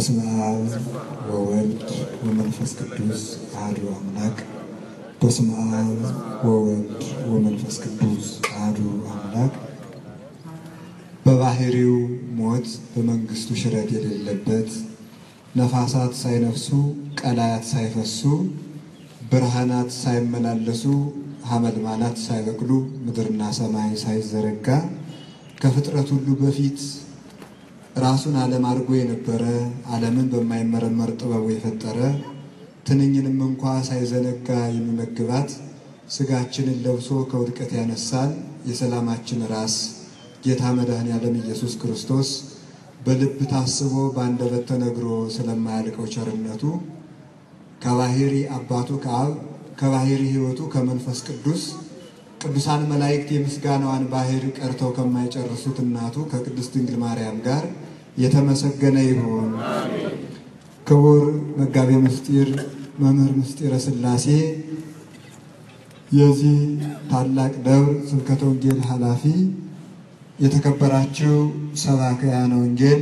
በስመ አብ ወወልድ ወመንፈስ ቅዱስ አሐዱ አምላክ። በስመ አብ ወወልድ ወመንፈስ ቅዱስ አሐዱ አምላክ። በባህሪው ሞት በመንግስቱ ሽረት የሌለበት ነፋሳት ሳይነፍሱ ቀላያት ሳይፈሱ ብርሃናት ሳይመላለሱ ሐመልማላት ሳይበቅሉ ምድርና ሰማይ ሳይዘረጋ ከፍጥረት ሁሉ በፊት ራሱን ዓለም አድርጎ የነበረ ዓለምን በማይመረመር ጥበቡ የፈጠረ ትንኝንም እንኳ ሳይዘነጋ የሚመግባት ሥጋችንን ለብሶ ከውድቀት ያነሳን የሰላማችን ራስ ጌታ መድኃኔ ዓለም ኢየሱስ ክርስቶስ በልብ ታስቦ በአንደበት ተነግሮ ስለማያልቀው ቸርነቱ ከባሕሪ አባቱ ከአብ ከባሕሪ ሕይወቱ ከመንፈስ ቅዱስ ቅዱሳን መላእክት የምስጋናዋን ባሕር ቀርተው ከማይጨርሱት እናቱ ከቅድስት ድንግል ማርያም ጋር የተመሰገነ ይሁን። ክቡር መጋቤ ምስጢር መምህር ምስጢረ ሥላሴ የዚህ ታላቅ ደብር ስብከተ ወንጌል ኃላፊ፣ የተከበራችሁ ሰባክያነ ወንጌል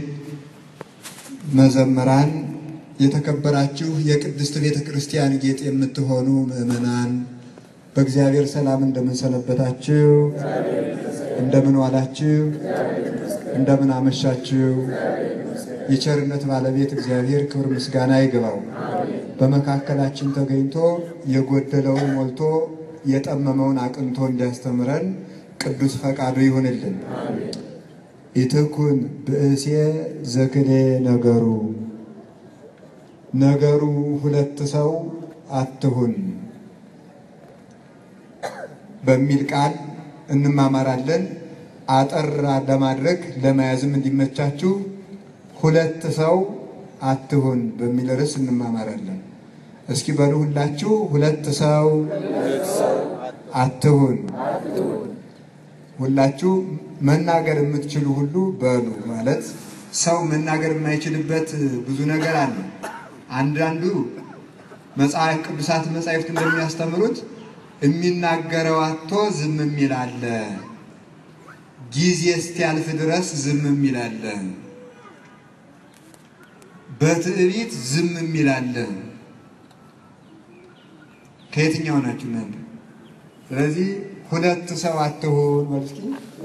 መዘምራን፣ የተከበራችሁ የቅድስት ቤተ ክርስቲያን ጌጥ የምትሆኑ ምዕመናን በእግዚአብሔር ሰላም እንደምን ሰነበታችሁ? እንደምን ዋላችሁ? እንደምን አመሻችሁ? የቸርነት ባለቤት እግዚአብሔር ክብር ምስጋና ይግባው። በመካከላችን ተገኝቶ የጎደለውን ሞልቶ የጠመመውን አቅንቶ እንዲያስተምረን ቅዱስ ፈቃዱ ይሁንልን። ኢትኩን ብእሴ ዘክሌ ነገሩ ነገሩ ሁለት ሰው አትሁን በሚል ቃል እንማማራለን። አጠር ለማድረግ ለመያዝም እንዲመቻችሁ ሁለት ሰው አትሁን በሚል ርዕስ እንማማራለን። እስኪ በሉ ሁላችሁ ሁለት ሰው አትሁን። ሁላችሁ መናገር የምትችሉ ሁሉ በሉ። ማለት ሰው መናገር የማይችልበት ብዙ ነገር አለ። አንዳንዱ መጽሐፍ ቅዱሳት መጻሕፍት እንደሚያስተምሩት የሚናገረው አቶ ዝም የሚል አለ። ጊዜ እስኪያልፍ ድረስ ዝም የሚል አለ። በትዕቢት ዝም የሚል አለ። ከየትኛው ናችሁ እናንተ? ስለዚህ ሁለት ሰው አትሁን መልስኪ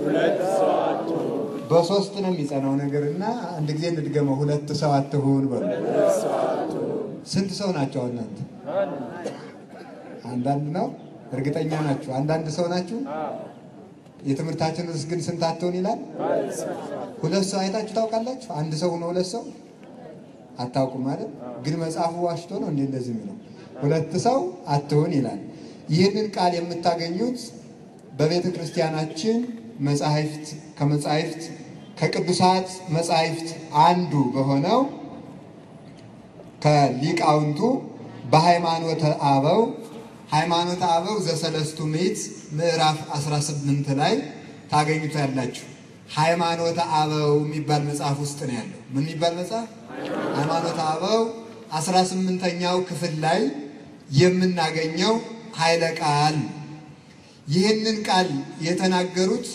በሶስት ነው የሚጸናው ነገር እና አንድ ጊዜ እንድገመው። ሁለት ሰው አትሁን በሉ። ስንት ሰው ናቸው እናንተ? አንዳንድ ነው እርግጠኛ ናችሁ? አንዳንድ ሰው ናችሁ? የትምህርታችን ርዕስ ግን ስንት አትሁን ይላል? ሁለት ሰው አይታችሁ ታውቃላችሁ? አንድ ሰው ሆኖ ሁለት ሰው አታውቁም ማለት ግን መጽሐፉ ዋሽቶ ነው እንዴ እንደዚህ የሚለው? ሁለት ሰው አትሁን ይላል። ይህንን ቃል የምታገኙት በቤተ ክርስቲያናችን መጻሕፍት ከመጻሕፍት ከቅዱሳት መጻሕፍት አንዱ በሆነው ከሊቃውንቱ በሃይማኖተ አበው ሃይማኖተ አበው ዘሰለስቱ ምዕት ምዕራፍ 18 ላይ ታገኙታላችሁ። ሃይማኖተ አበው የሚባል መጽሐፍ ውስጥ ነው ያለው። ምን የሚባል መጽሐፍ? ሃይማኖተ አበው 18ኛው ክፍል ላይ የምናገኘው ኃይለ ቃል። ይህንን ቃል የተናገሩት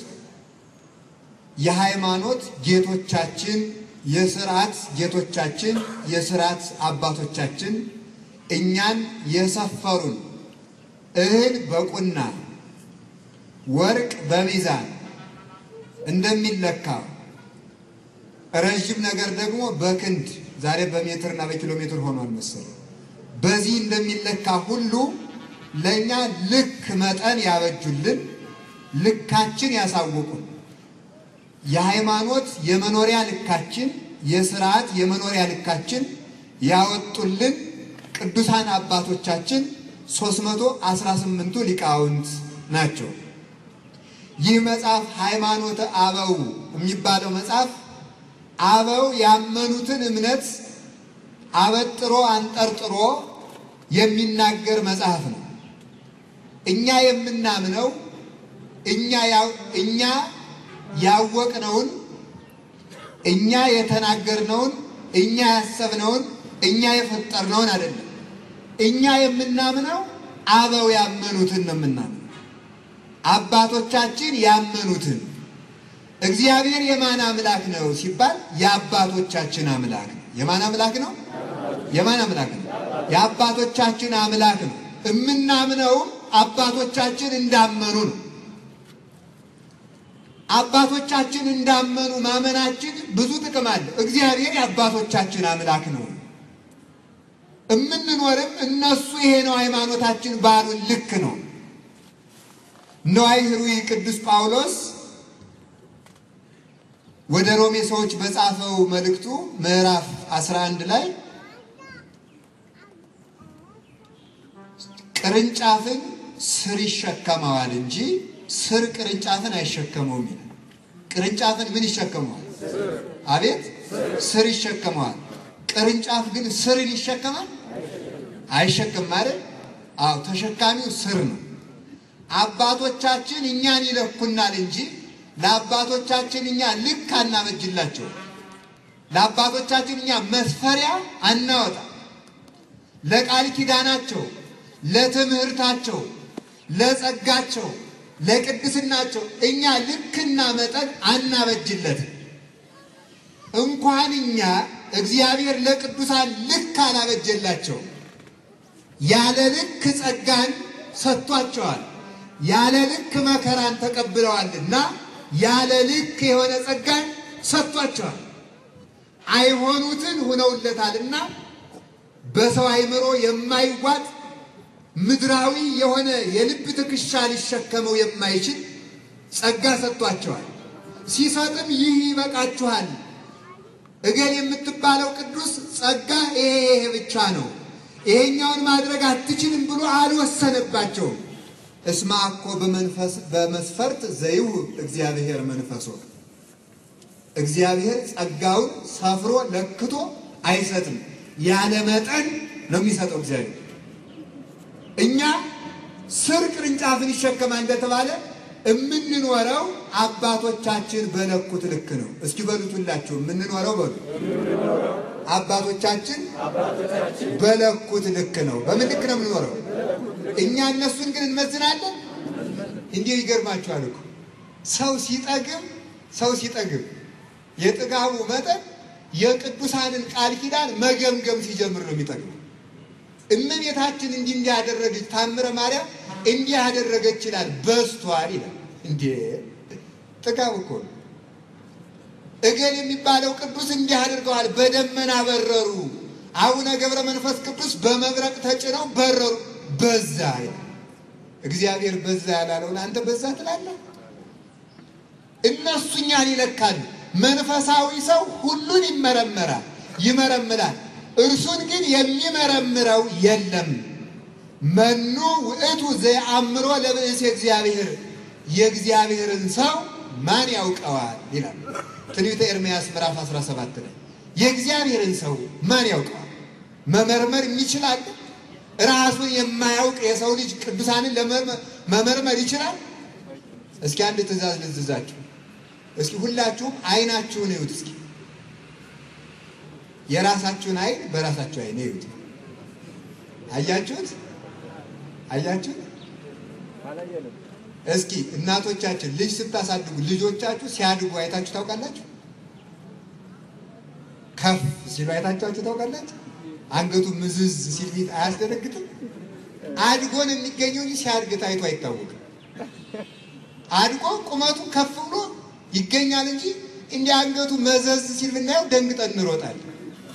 የሃይማኖት ጌቶቻችን፣ የስርዓት ጌቶቻችን፣ የስርዓት አባቶቻችን እኛን የሰፈሩን እህል በቁና ወርቅ በሚዛን እንደሚለካ ረዥም ነገር ደግሞ በክንድ ዛሬ በሜትርና በኪሎ ሜትር ሆኗል መሰለኝ። በዚህ እንደሚለካ ሁሉ ለእኛ ልክ መጠን ያበጁልን፣ ልካችን ያሳውቁን፣ የሃይማኖት የመኖሪያ ልካችን፣ የስርዓት የመኖሪያ ልካችን ያወጡልን ቅዱሳን አባቶቻችን 318ቱ ሊቃውንት ናቸው። ይህ መጽሐፍ ሃይማኖተ አበው የሚባለው መጽሐፍ አበው ያመኑትን እምነት አበጥሮ አንጠርጥሮ የሚናገር መጽሐፍ ነው። እኛ የምናምነው እኛ እኛ ያወቅነውን እኛ የተናገርነውን እኛ ያሰብነውን እኛ የፈጠርነውን አይደለም። እኛ የምናምነው አበው ያመኑትን ነው የምናምነው። አባቶቻችን ያመኑትን እግዚአብሔር የማን አምላክ ነው ሲባል የአባቶቻችን አምላክ ነው። የማን አምላክ ነው? የማን አምላክ ነው? የአባቶቻችን አምላክ ነው። እምናምነውም አባቶቻችን እንዳመኑ ነው። አባቶቻችን እንዳመኑ ማመናችን ብዙ ጥቅም አለው። እግዚአብሔር የአባቶቻችን አምላክ ነው። እምንኖርም እነሱ ይሄ ነው ሃይማኖታችን ባሉን ልክ ነው። ነዋይ ህሩይ ቅዱስ ጳውሎስ ወደ ሮሜ ሰዎች በጻፈው መልእክቱ ምዕራፍ 11 ላይ ቅርንጫፍን ስር ይሸከመዋል እንጂ ስር ቅርንጫፍን አይሸከመውም ይላል። ቅርንጫፍን ምን ይሸከመዋል? አቤት ስር ይሸከመዋል። ቅርንጫፍ ግን ስርን ይሸከማል? አይሸከም ማለት አዎ፣ ተሸካሚው ስር ነው። አባቶቻችን እኛን ይለኩናል እንጂ ለአባቶቻችን እኛ ልክ አናበጅላቸው። ለአባቶቻችን እኛ መስፈሪያ አናወጣ። ለቃል ኪዳናቸው፣ ለትምህርታቸው፣ ለጸጋቸው፣ ለቅድስናቸው እኛ ልክና መጠን አናበጅለትም። እንኳን እኛ እግዚአብሔር ለቅዱሳን ልክ አላበጀላቸው። ያለ ልክ ጸጋን ሰጥቷቸዋል። ያለ ልክ መከራን ተቀብለዋልና ያለ ልክ የሆነ ጸጋን ሰጥቷቸዋል። አይሆኑትን ሁነውለታልና በሰው አይምሮ የማይዋጥ ምድራዊ የሆነ የልብ ትከሻ ሊሸከመው የማይችል ጸጋ ሰጥቷቸዋል። ሲሰጥም ይህ ይበቃችኋል፣ እገል የምትባለው ቅዱስ ጸጋ ይሄ ይሄ ብቻ ነው፣ ይሄኛውን ማድረግ አትችልም ብሎ አልወሰነባቸውም። እስማ እኮ በመስፈርት ዘይው እግዚአብሔር መንፈሶ እግዚአብሔር ጸጋውን ሰፍሮ ለክቶ አይሰጥም። ያለ መጠን ነው የሚሰጠው እግዚአብሔር። እኛ ስር ቅርንጫፍን ይሸከማል እንደተባለ የምንኖረው አባቶቻችን በለኩት ልክ ነው። እስኪ በሉት ሁላችሁ የምንኖረው በሉ አባቶቻችን በለኩት ልክ ነው። በምን ልክ ነው የምንኖረው? እኛ እነሱን ግን እንመዝናለን። እንዲህ ይገርማችኋል እኮ ሰው ሲጠግብ ሰው ሲጠግብ የጥጋቡ መጠን የቅዱሳንን ቃል ኪዳን መገምገም ሲጀምር ነው የሚጠግበው። እመቤታችን እንዲህ እንዲህ ያደረገች ታምረ ማርያም እንዲህ ያደረገች ይላል በስቷል ይላል። እንዴ ጥጋብ እኮ ነው። እገል የሚባለው ቅዱስ እንዲህ አድርገዋል፣ በደመና በረሩ። አቡነ ገብረ መንፈስ ቅዱስ በመብረቅ ተጭነው በረሩ። በዛ ይላል። እግዚአብሔር በዛ ያላለውን አንተ በዛ ትላለህ። እነሱ እኛን ይለካሉ። መንፈሳዊ ሰው ሁሉን ይመረመራል፣ ይመረምራል። እርሱን ግን የሚመረምረው የለም። መኑ ውእቱ ዘየአምሮ ለብእሴ እግዚአብሔር የእግዚአብሔርን ሰው ማን ያውቀዋል ይላል ትንቢተ ኤርምያስ ምዕራፍ 17 ላይ የእግዚአብሔርን ሰው ማን ያውቀዋል? መመርመር የሚችላል? ራሱን የማያውቅ የሰው ልጅ ቅዱሳንን መመርመር ይችላል? እስኪ አንድ ትእዛዝ ልዝዛችሁ። እስኪ ሁላችሁም አይናችሁን እዩት። እስኪ የራሳችሁን አይን በራሳችሁ አይን እዩት። አያችሁት? አያችሁት? እስኪ እናቶቻችን ልጅ ስታሳድጉ ልጆቻችሁ ሲያድጉ አይታችሁ ታውቃላችሁ? ከፍ ሲሉ አይታችኋቸው ታውቃላችሁ? አንገቱ ምዝዝ ሲል ፊት አያስደነግጥም? አድጎ ነው የሚገኘው እንጂ ሲያድግ ታይቶ አይታወቅም። አድጎ ቁመቱ ከፍ ብሎ ይገኛል እንጂ እንዲህ አንገቱ መዘዝ ሲል ብናየው ደንግጠን እንሮጣለን።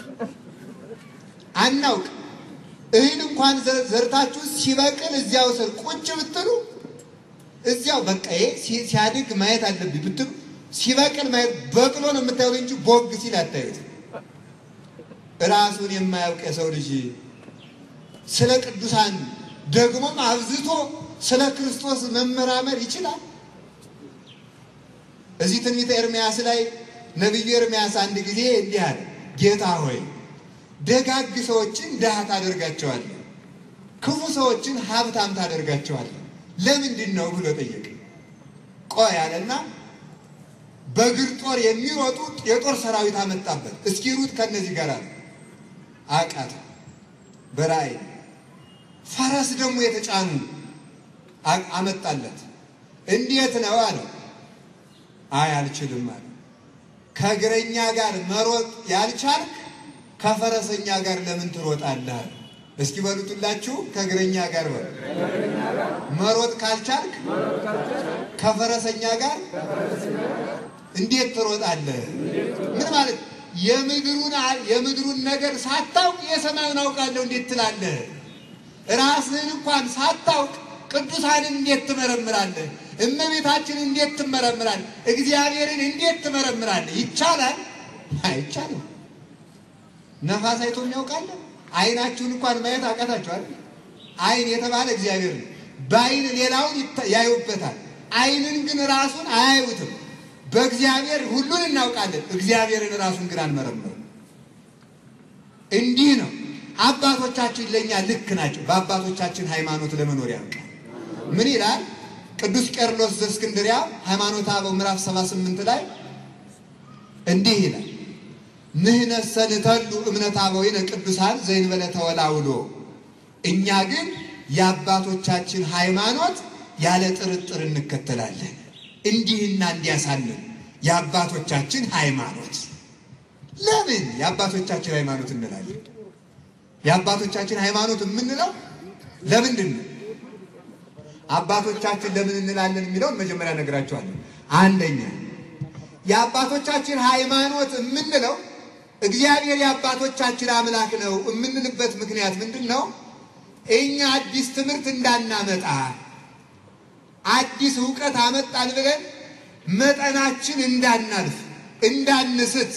አናውቅ እህል እንኳን ዘርታችሁ ሲበቅል እዚያው ስር ቁጭ ብትሉ እዚያው በቃ ይሄ ሲያድግ ማየት አለብኝ ብትሉ ሲበቅል ማየት በቅሎ ነው የምታዩት እንጂ ቦግ ሲል አታዩት። ራሱን የማያውቅ የሰው ልጅ ስለ ቅዱሳን ደግሞም አብዝቶ ስለ ክርስቶስ መመራመር ይችላል። እዚህ ትንቢተ ኤርምያስ ላይ ነቢዩ ኤርምያስ አንድ ጊዜ እንዲህ አለ፣ ጌታ ሆይ ደጋግ ሰዎችን ድሃ ታደርጋቸዋለህ፣ ክፉ ሰዎችን ሀብታም ታደርጋቸዋለህ ለምንድን ነው ብሎ ጠየቅ። ቆይ አለና በእግር ጦር የሚሮጡ የጦር ሰራዊት አመጣበት። እስኪ ሩጥ ከነዚህ ጋር አለ። አቃተ። በራእይ ፈረስ ደግሞ የተጫኑ አመጣለት። እንዴት ነው አለው። አይ አልችልም አለ። ከእግረኛ ጋር መሮጥ ያልቻልክ ከፈረሰኛ ጋር ለምን ትሮጣለህ? እስኪ በሉትላችሁ ከእግረኛ ጋር በሉ። መሮጥ ካልቻልክ ከፈረሰኛ ጋር እንዴት ትሮጣለህ? ምን ማለት የምድሩን የምድሩን ነገር ሳታውቅ የሰማዩን አውቃለሁ እንዴት ትላለህ? ራስህን እንኳን ሳታውቅ ቅዱሳንን እንዴት ትመረምራለህ? እመቤታችንን እንዴት ትመረምራለህ? እግዚአብሔርን እንዴት ትመረምራለህ? ይቻላል? አይቻልም። ነፋስ አይቶ የሚያውቃለ? አይናችሁን እንኳን ማየት አቃታችኋል? አይን የተባለ እግዚአብሔር ነው። በአይን ሌላውን ያዩበታል። አይንን ግን ራሱን አያዩትም። በእግዚአብሔር ሁሉን እናውቃለን። እግዚአብሔርን ራሱን ግን አንመረምርም። እንዲህ ነው። አባቶቻችን ለእኛ ልክ ናቸው። በአባቶቻችን ሃይማኖት ለመኖር ያውቃል። ምን ይላል ቅዱስ ቄርሎስ ዘእስክንድርያ ሃይማኖተ አበው ምዕራፍ 78 ላይ እንዲህ ይላል ንሕነሰ ንተሉ እምነት አበዊነ ቅዱሳን ዘእንበለ ተወላውሎ እኛ ግን የአባቶቻችን ሃይማኖት ያለ ጥርጥር እንከተላለን። እንዲህና እንዲያሳልን የአባቶቻችን ሃይማኖት ለምን የአባቶቻችን ሃይማኖት እንላለን? የአባቶቻችን ሃይማኖት የምንለው ለምንድን ነው? አባቶቻችን ለምን እንላለን የሚለውን መጀመሪያ ነግራቸዋለሁ። አንደኛ የአባቶቻችን ሃይማኖት የምንለው እግዚአብሔር የአባቶቻችን አምላክ ነው የምንልበት ምክንያት ምንድን ነው? እኛ አዲስ ትምህርት እንዳናመጣ አዲስ እውቀት አመጣን ብለን መጠናችን እንዳናልፍ እንዳንስት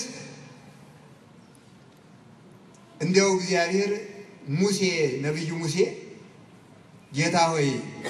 እንዲያው እግዚአብሔር ሙሴ ነቢዩ ሙሴ ጌታ ሆይ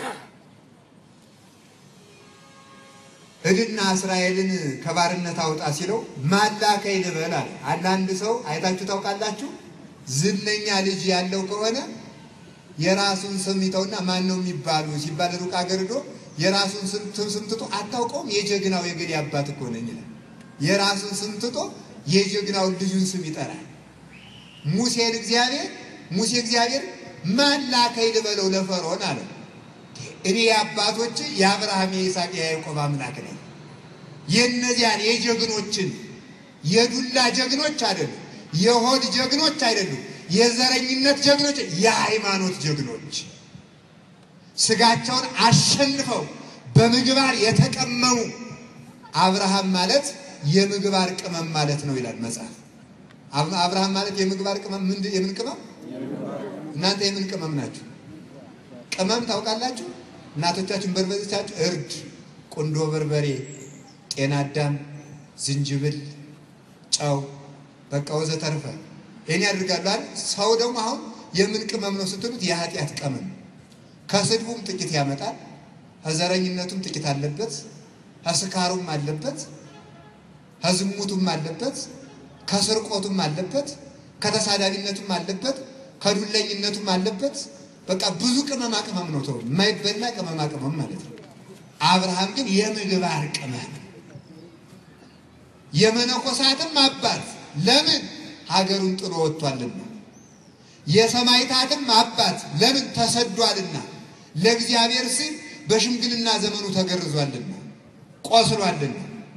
ሂድና እስራኤልን ከባርነት አውጣ ሲለው ማላከኝ ልበል አለ። አንዳንድ ሰው አይታችሁ ታውቃላችሁ? ዝነኛ ልጅ ያለው ከሆነ የራሱን ስም ይተውና ማን ነው የሚባሉ ሲባል ሩቅ አገር ሄዶ የራሱን ስም ትቶ አታውቀውም፣ የጀግናው የገሌ አባት እኮ ነኝ ይላል። የራሱን ስም ትቶ የጀግናውን ልጁን ስም ይጠራል። ሙሴን እግዚአብሔር ሙሴ እግዚአብሔር ማን ላከኝ ልበለው ለፈርዖን አለ። እኔ የአባቶች የአብርሃም የይስሐቅ የያዕቆብ አምላክ ነኝ። የእነዚያን የጀግኖችን የዱላ ጀግኖች አይደሉም፣ የሆድ ጀግኖች አይደሉም፣ የዘረኝነት ጀግኖች፣ የሃይማኖት ጀግኖች ስጋቸውን አሸንፈው በምግባር የተቀመሙ አብርሃም ማለት የምግባር ቅመም ማለት ነው ይላል መጽሐፍ። አብርሃም ማለት የምግባር ቅመም ምንድን የምን ቅመም? እናንተ የምን ቅመም ናችሁ? ቅመም ታውቃላችሁ? እናቶቻችን በርበሬቻችሁ እርድ፣ ቁንዶ በርበሬ፣ ጤና አዳም፣ ዝንጅብል፣ ጨው በቃ ወዘተርፈ ይህን ያድርጋሉ አይደል? ሰው ደግሞ አሁን የምን ቅመም ነው ስትሉት የኃጢአት ቅመም ከስድቡም ጥቂት ያመጣል፣ ከዘረኝነቱም ጥቂት አለበት፣ ከስካሩም አለበት፣ ከዝሙቱም አለበት፣ ከስርቆቱም አለበት፣ ከተሳዳቢነቱም አለበት፣ ከዱለኝነቱም አለበት። በቃ ብዙ ቅመማ ቅመም ነው ተው የማይበላ ቅመማ ቅመም ማለት ነው። አብርሃም ግን የምግባር ቅመም የመነኮሳትም አባት ለምን ሀገሩን ጥሎ ወጥቷልና፣ የሰማይታትም አባት ለምን ተሰዷልና፣ ለእግዚአብሔር ሲል በሽምግልና ዘመኑ ተገርዟልና ቆስሏልና፣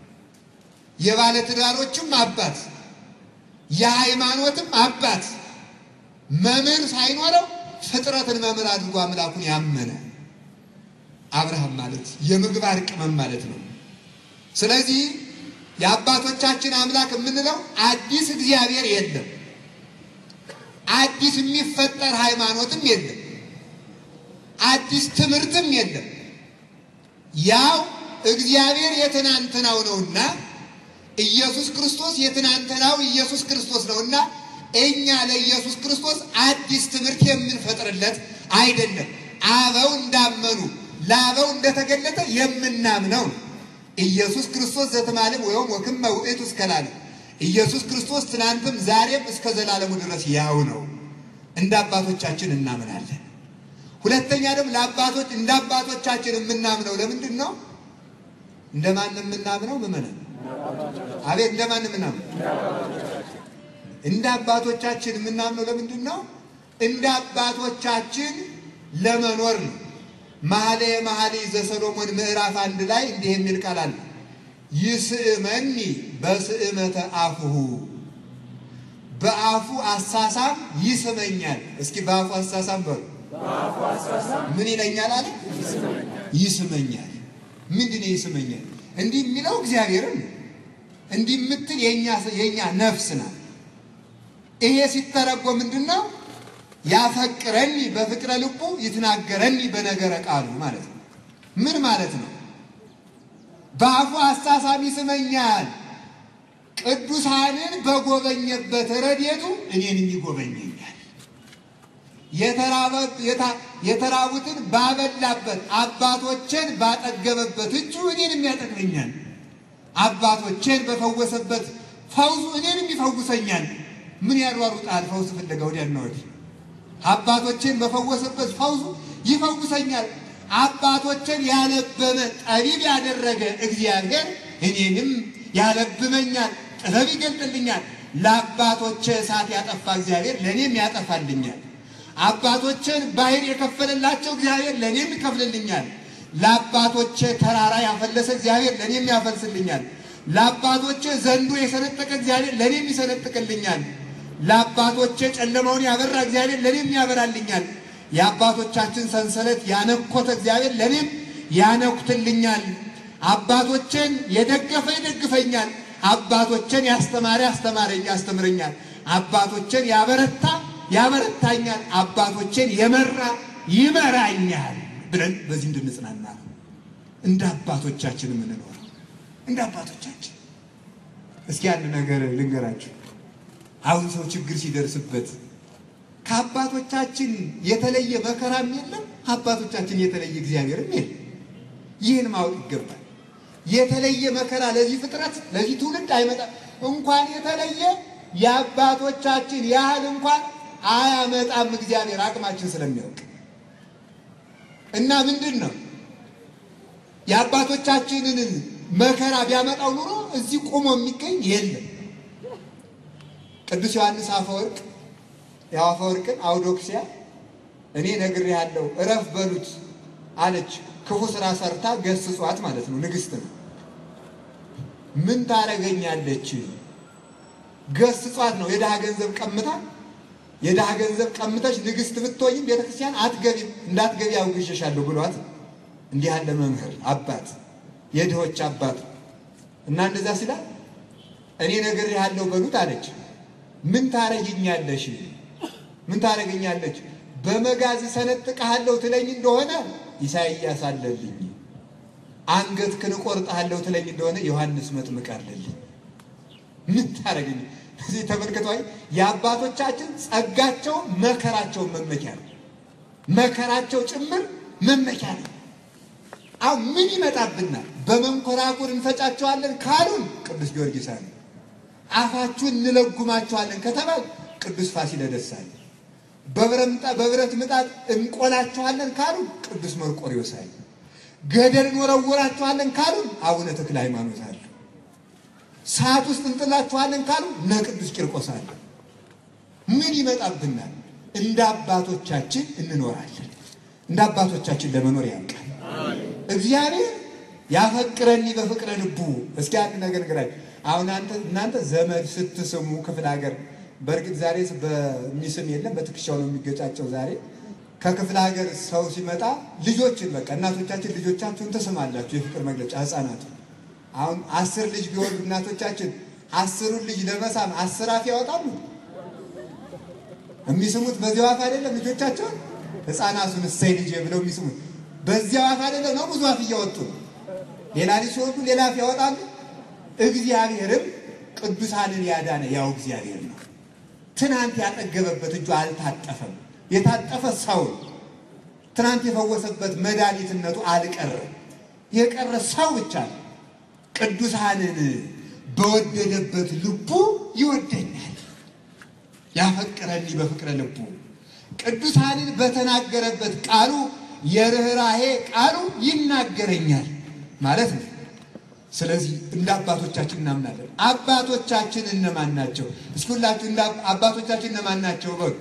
የባለትዳሮችም አባት የሃይማኖትም አባት መምህር ሳይኖረው ፍጥረትን መምህር አድርጎ አምላኩን ያመነ አብርሃም ማለት የምግባር ቅመም ማለት ነው። ስለዚህ የአባቶቻችን አምላክ የምንለው አዲስ እግዚአብሔር የለም፣ አዲስ የሚፈጠር ሃይማኖትም የለም፣ አዲስ ትምህርትም የለም። ያው እግዚአብሔር የትናንትናው ነውና ኢየሱስ ክርስቶስ የትናንትናው ኢየሱስ ክርስቶስ ነውና እኛ ለኢየሱስ ክርስቶስ አዲስ ትምህርት የምንፈጥርለት አይደለም። አበው እንዳመኑ ለአበው እንደተገለጠ የምናምነው ነው። ኢየሱስ ክርስቶስ ዘተማለም ወይም ወክመ ውእቱ እስከ ለዓለም ኢየሱስ ክርስቶስ ትናንትም ዛሬም እስከ ዘላለሙ ድረስ ያው ነው። እንደ አባቶቻችን እናምናለን። ሁለተኛ ደግሞ ለአባቶች እንደ አባቶቻችን የምናምነው ለምንድን ነው? እንደማን የምናምነው? ምመናን አቤት፣ እንደማን የምናምነው? እንደ አባቶቻችን የምናምነው ለምንድን ነው? እንደ አባቶቻችን ለመኖር ነው። መኃልየ መኃልይ ዘሰሎሞን ምዕራፍ አንድ ላይ እንዲህ የሚል ቃል አለ። ይስእመኒ በስእመተ አፉሁ በአፉ አሳሳም ይስመኛል። እስኪ በአፉ አሳሳም በሉ። ምን ይለኛል አለ? ይስመኛል። ምንድን ነው ይስመኛል? እንዲህ የሚለው እግዚአብሔርን እንዲህ የምትል የእኛ ነፍስ ናት። ይሄ ሲተረጎም ምንድን ነው? ያፈቅረኒ በፍቅረ ልቡ ይትናገረኒ በነገረ ቃሉ ማለት ነው። ምን ማለት ነው? በአፉ አሳሳም ይስመኛል። ቅዱሳንን በጎበኘበት ረድኤቱ እኔንም ይጎበኘኛል። የተራቡትን ባበላበት አባቶችን ባጠገበበት እጁ እኔንም ያጠግበኛል። አባቶችን በፈወሰበት ፈውሱ እኔንም ይፈውሰኛል። ምን ያሯሩጣል? ፈውስ ፍለጋ ወዲያና ወዲህ። አባቶችን በፈወሰበት ፈውሱ ይፈውሰኛል። አባቶችን ያለበመ ጠቢብ ያደረገ እግዚአብሔር እኔንም ያለብመኛል፣ ጥበብ ይገልጥልኛል። ለአባቶቼ እሳት ያጠፋ እግዚአብሔር ለእኔም ያጠፋልኛል። አባቶችን ባህር የከፈለላቸው እግዚአብሔር ለእኔም ይከፍልልኛል። ለአባቶቼ ተራራ ያፈለሰ እግዚአብሔር ለእኔም ያፈልስልኛል። ለአባቶቼ ዘንዶ የሰነጠቀ እግዚአብሔር ለእኔም ይሰነጥቅልኛል። ለአባቶቼ ጨለማውን ያበራ እግዚአብሔር ለእኔም ያበራልኛል። የአባቶቻችን ሰንሰለት ያነኮተ እግዚአብሔር ለእኔም ያነኩትልኛል። አባቶችን የደገፈ ይደግፈኛል። አባቶችን ያስተማረ ያስተማረኝ ያስተምረኛል። አባቶችን ያበረታ ያበረታኛል። አባቶችን የመራ ይመራኛል ብለን በዚህ እንድንጽናና ነው እንደ አባቶቻችን የምንኖረው። እንደ አባቶቻችን እስኪ አንድ ነገር ልንገራችሁ። አሁን ሰው ችግር ሲደርስበት ከአባቶቻችን የተለየ መከራም የለም፣ አባቶቻችን የተለየ እግዚአብሔርም የለም። ይህን ማወቅ ይገባል። የተለየ መከራ ለዚህ ፍጥረት ለዚህ ትውልድ አይመጣም። እንኳን የተለየ የአባቶቻችን ያህል እንኳን አያመጣም እግዚአብሔር አቅማችን ስለሚያውቅ እና ምንድን ነው የአባቶቻችንን መከራ ቢያመጣው ኑሮ እዚህ ቆሞ የሚገኝ የለም። ቅዱስ ዮሐንስ አፈወርቅ ያው አፈወርቅን አውዶክሲያ እኔ ነግሬሃለሁ እረፍ በሉት አለች። ክፉ ስራ ሰርታ ገስጿት ማለት ነው። ንግስት ነው። ምን ታረገኛለች? ገስጿት ነው። የድሃ ገንዘብ ቀምታ የድሃ ገንዘብ ቀምተሽ ንግስት ብትሆኝም ቤተክርስቲያን አትገቢም፣ እንዳትገቢ አውግዤሻለሁ ብሏት እንዲህ ያለ መምህር አባት የድሆች አባት እና እንደዛ ሲላ እኔ ነግሬሃለሁ በሉት አለች። ምን ታረጊኛለሽ? ምን ታረገኛለች? በመጋዝ ሰነጥቀሃለሁ ትለኝ እንደሆነ ኢሳይያስ አለልኝ። አንገትህን እቆርጥሃለሁ ትለኝ እንደሆነ ዮሐንስ መጥምቅ አለልኝ። ምን ታረገኝ? እዚህ ተመልክተዋል። የአባቶቻችን ጸጋቸው መከራቸው መመኪያ ነው። መከራቸው ጭምር መመኪያ ነው። አሁን ምን ይመጣብናል? በመንኮራኩር እንፈጫቸዋለን ካሉን ቅዱስ ጊዮርጊስ አለ። አፋችሁን እንለጉማቸዋለን ከተባል ቅዱስ ፋሲለደስ አለ። በብረት ምጣድ እንቆላቸዋለን ካሉን ቅዱስ መርቆሪዎስ አለ። ገደል እንወረውራቸዋለን ካሉን አቡነ ተክለ ሃይማኖት አለ። ሰዓት ውስጥ እንጥላችኋለን ካሉ እነ ቅዱስ ቂርቆስ አለ። ምን ይመጣብናል? እንደ አባቶቻችን እንኖራለን። እንደ አባቶቻችን ለመኖር ያውቃል እግዚአብሔር። ያፈቅረኒ በፍቅረ ልቡ። እስኪ አንድ ነገር ንገራችሁ። አሁን እናንተ ዘመድ ስትስሙ ክፍለ ሀገር፣ በእርግጥ ዛሬ በሚስም የለም በትከሻው ነው የሚገጫቸው። ዛሬ ከክፍለ ሀገር ሰው ሲመጣ ልጆችን በቃ እናቶቻችን ልጆቻችሁን ትስማላችሁ፣ የፍቅር መግለጫ ህፃናቱ አሁን አስር ልጅ ቢወልዱ እናቶቻችን አስሩን ልጅ ለመሳም አስር አፍ ያወጣሉ። የሚስሙት በዚያው አፍ አይደለም። ልጆቻቸውን ህፃናቱን እሰይ ልጅ ብለው የሚስሙት በዚያው አፍ አይደለም ነው። ብዙ አፍ እያወጡ ሌላ ልጅ ሲወልዱ ሌላ አፍ ያወጣሉ። እግዚአብሔርም ቅዱሳንን ያዳነ ያው እግዚአብሔር ነው። ትናንት ያጠገበበት እጁ አልታጠፈም። የታጠፈ ሰው ትናንት የፈወሰበት መድኃኒትነቱ አልቀረም። የቀረ ሰው ብቻ ነው። ቅዱሳንን በወደደበት ልቡ ይወደኛል። ያፈቅረኒ በፍቅረ ልቡ ቅዱሳንን በተናገረበት ቃሉ የርኅራሄ ቃሉ ይናገረኛል ማለት ነው። ስለዚህ እንደ አባቶቻችን እናምናለን። አባቶቻችን እነማን ናቸው? እስኪ ሁላችሁ እንደ አባቶቻችን እነማን ናቸው በሉ።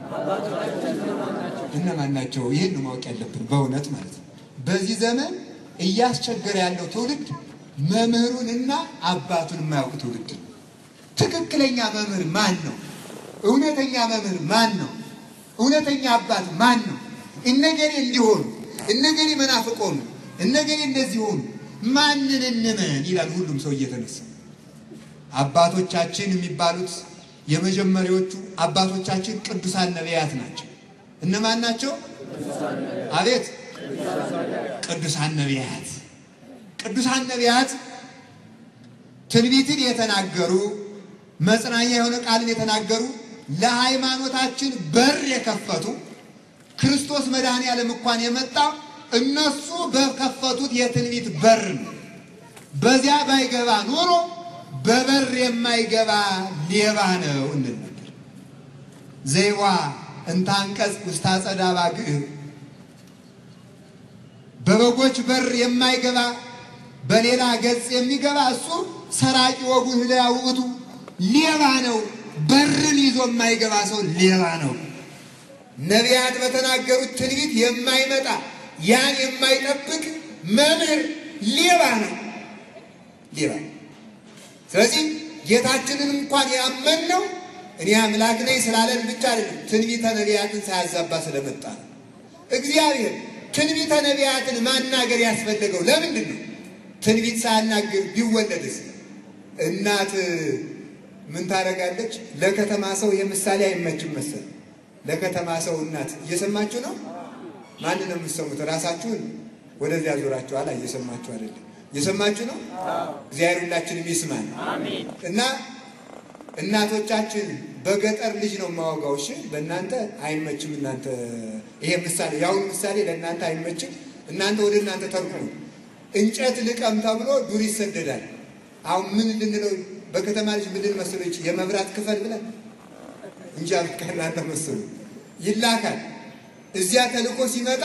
እነማን ናቸው? ይህን ነው ማወቅ ያለብን በእውነት ማለት ነው። በዚህ ዘመን እያስቸገረ ያለው ትውልድ መምህሩንና አባቱን የማያውቅ ትውልድ ነው። ትክክለኛ መምህር ማን ነው? እውነተኛ መምህር ማን ነው? እውነተኛ አባት ማን ነው? እነገሌ እንዲሆኑ እነገሌ መናፍቅ ሆኑ፣ እነገሌ እንደዚህ ሆኑ፣ ማንን እንመን ይላል ሁሉም ሰው እየተነሳ አባቶቻችን የሚባሉት የመጀመሪያዎቹ አባቶቻችን ቅዱሳን ነቢያት ናቸው። እነማን ናቸው? አቤት ቅዱሳን ነቢያት። ቅዱሳን ነቢያት ትንቢትን የተናገሩ መጽናኛ የሆነ ቃልን የተናገሩ ለሃይማኖታችን በር የከፈቱ ክርስቶስ መድኃኔ ዓለም እንኳን የመጣው እነሱ በከፈቱት የትንቢት በር ነው። በዚያ ባይገባ ኖሮ በበር የማይገባ ሌባ ነው እንል ነበር። ዘይዋ እንታንቀጽ ውስተ አጸደ አባግዕ በበጎች በር የማይገባ በሌላ ገጽ የሚገባ እሱ ሰራቂ ወጉ ህሊያ ውእቱ ሌባ ነው። በርን ይዞ የማይገባ ሰው ሌባ ነው። ነቢያት በተናገሩት ትንቢት የማይመጣ ያን የማይጠብቅ መምህር ሌባ ነው፣ ሌባ ነው። ስለዚህ ጌታችንን እንኳን ያመንነው እኔ አምላክ ነኝ ስላለን ብቻ አይደለም፣ ትንቢተ ነቢያትን ሳያዛባ ስለመጣ ነው። እግዚአብሔር ትንቢተ ነቢያትን ማናገር ያስፈለገው ለምንድን ነው? ትንቢት ሳያናግር ቢወለድስ? እናት ምን ታደርጋለች? ለከተማ ሰው የምሳሌ አይመችም መሰል። ለከተማ ሰው እናት እየሰማችሁ ነው። ማንን ነው የምትሰሙት? ራሳችሁን ወደዚያ ዞራችኋል። እየሰማችሁ አይደለም። እየሰማችሁ ነው። እግዚአብሔር ሁላችንም ይስማን እና እናቶቻችን በገጠር ልጅ ነው የማወጋው። እሺ በእናንተ አይመችም። እናንተ ይሄ ምሳሌ የአሁኑ ምሳሌ ለእናንተ አይመችም። እናንተ ወደ እናንተ ተርጉሙ። እንጨት ልቀም ተብሎ ዱር ይሰደዳል። አሁን ምን ልንለው በከተማ ልጅ ምን ልንመስለው ይች የመብራት ክፈል ብለን እንጂ ከእናንተ መስሉ ይላካል። እዚያ ተልኮ ሲመጣ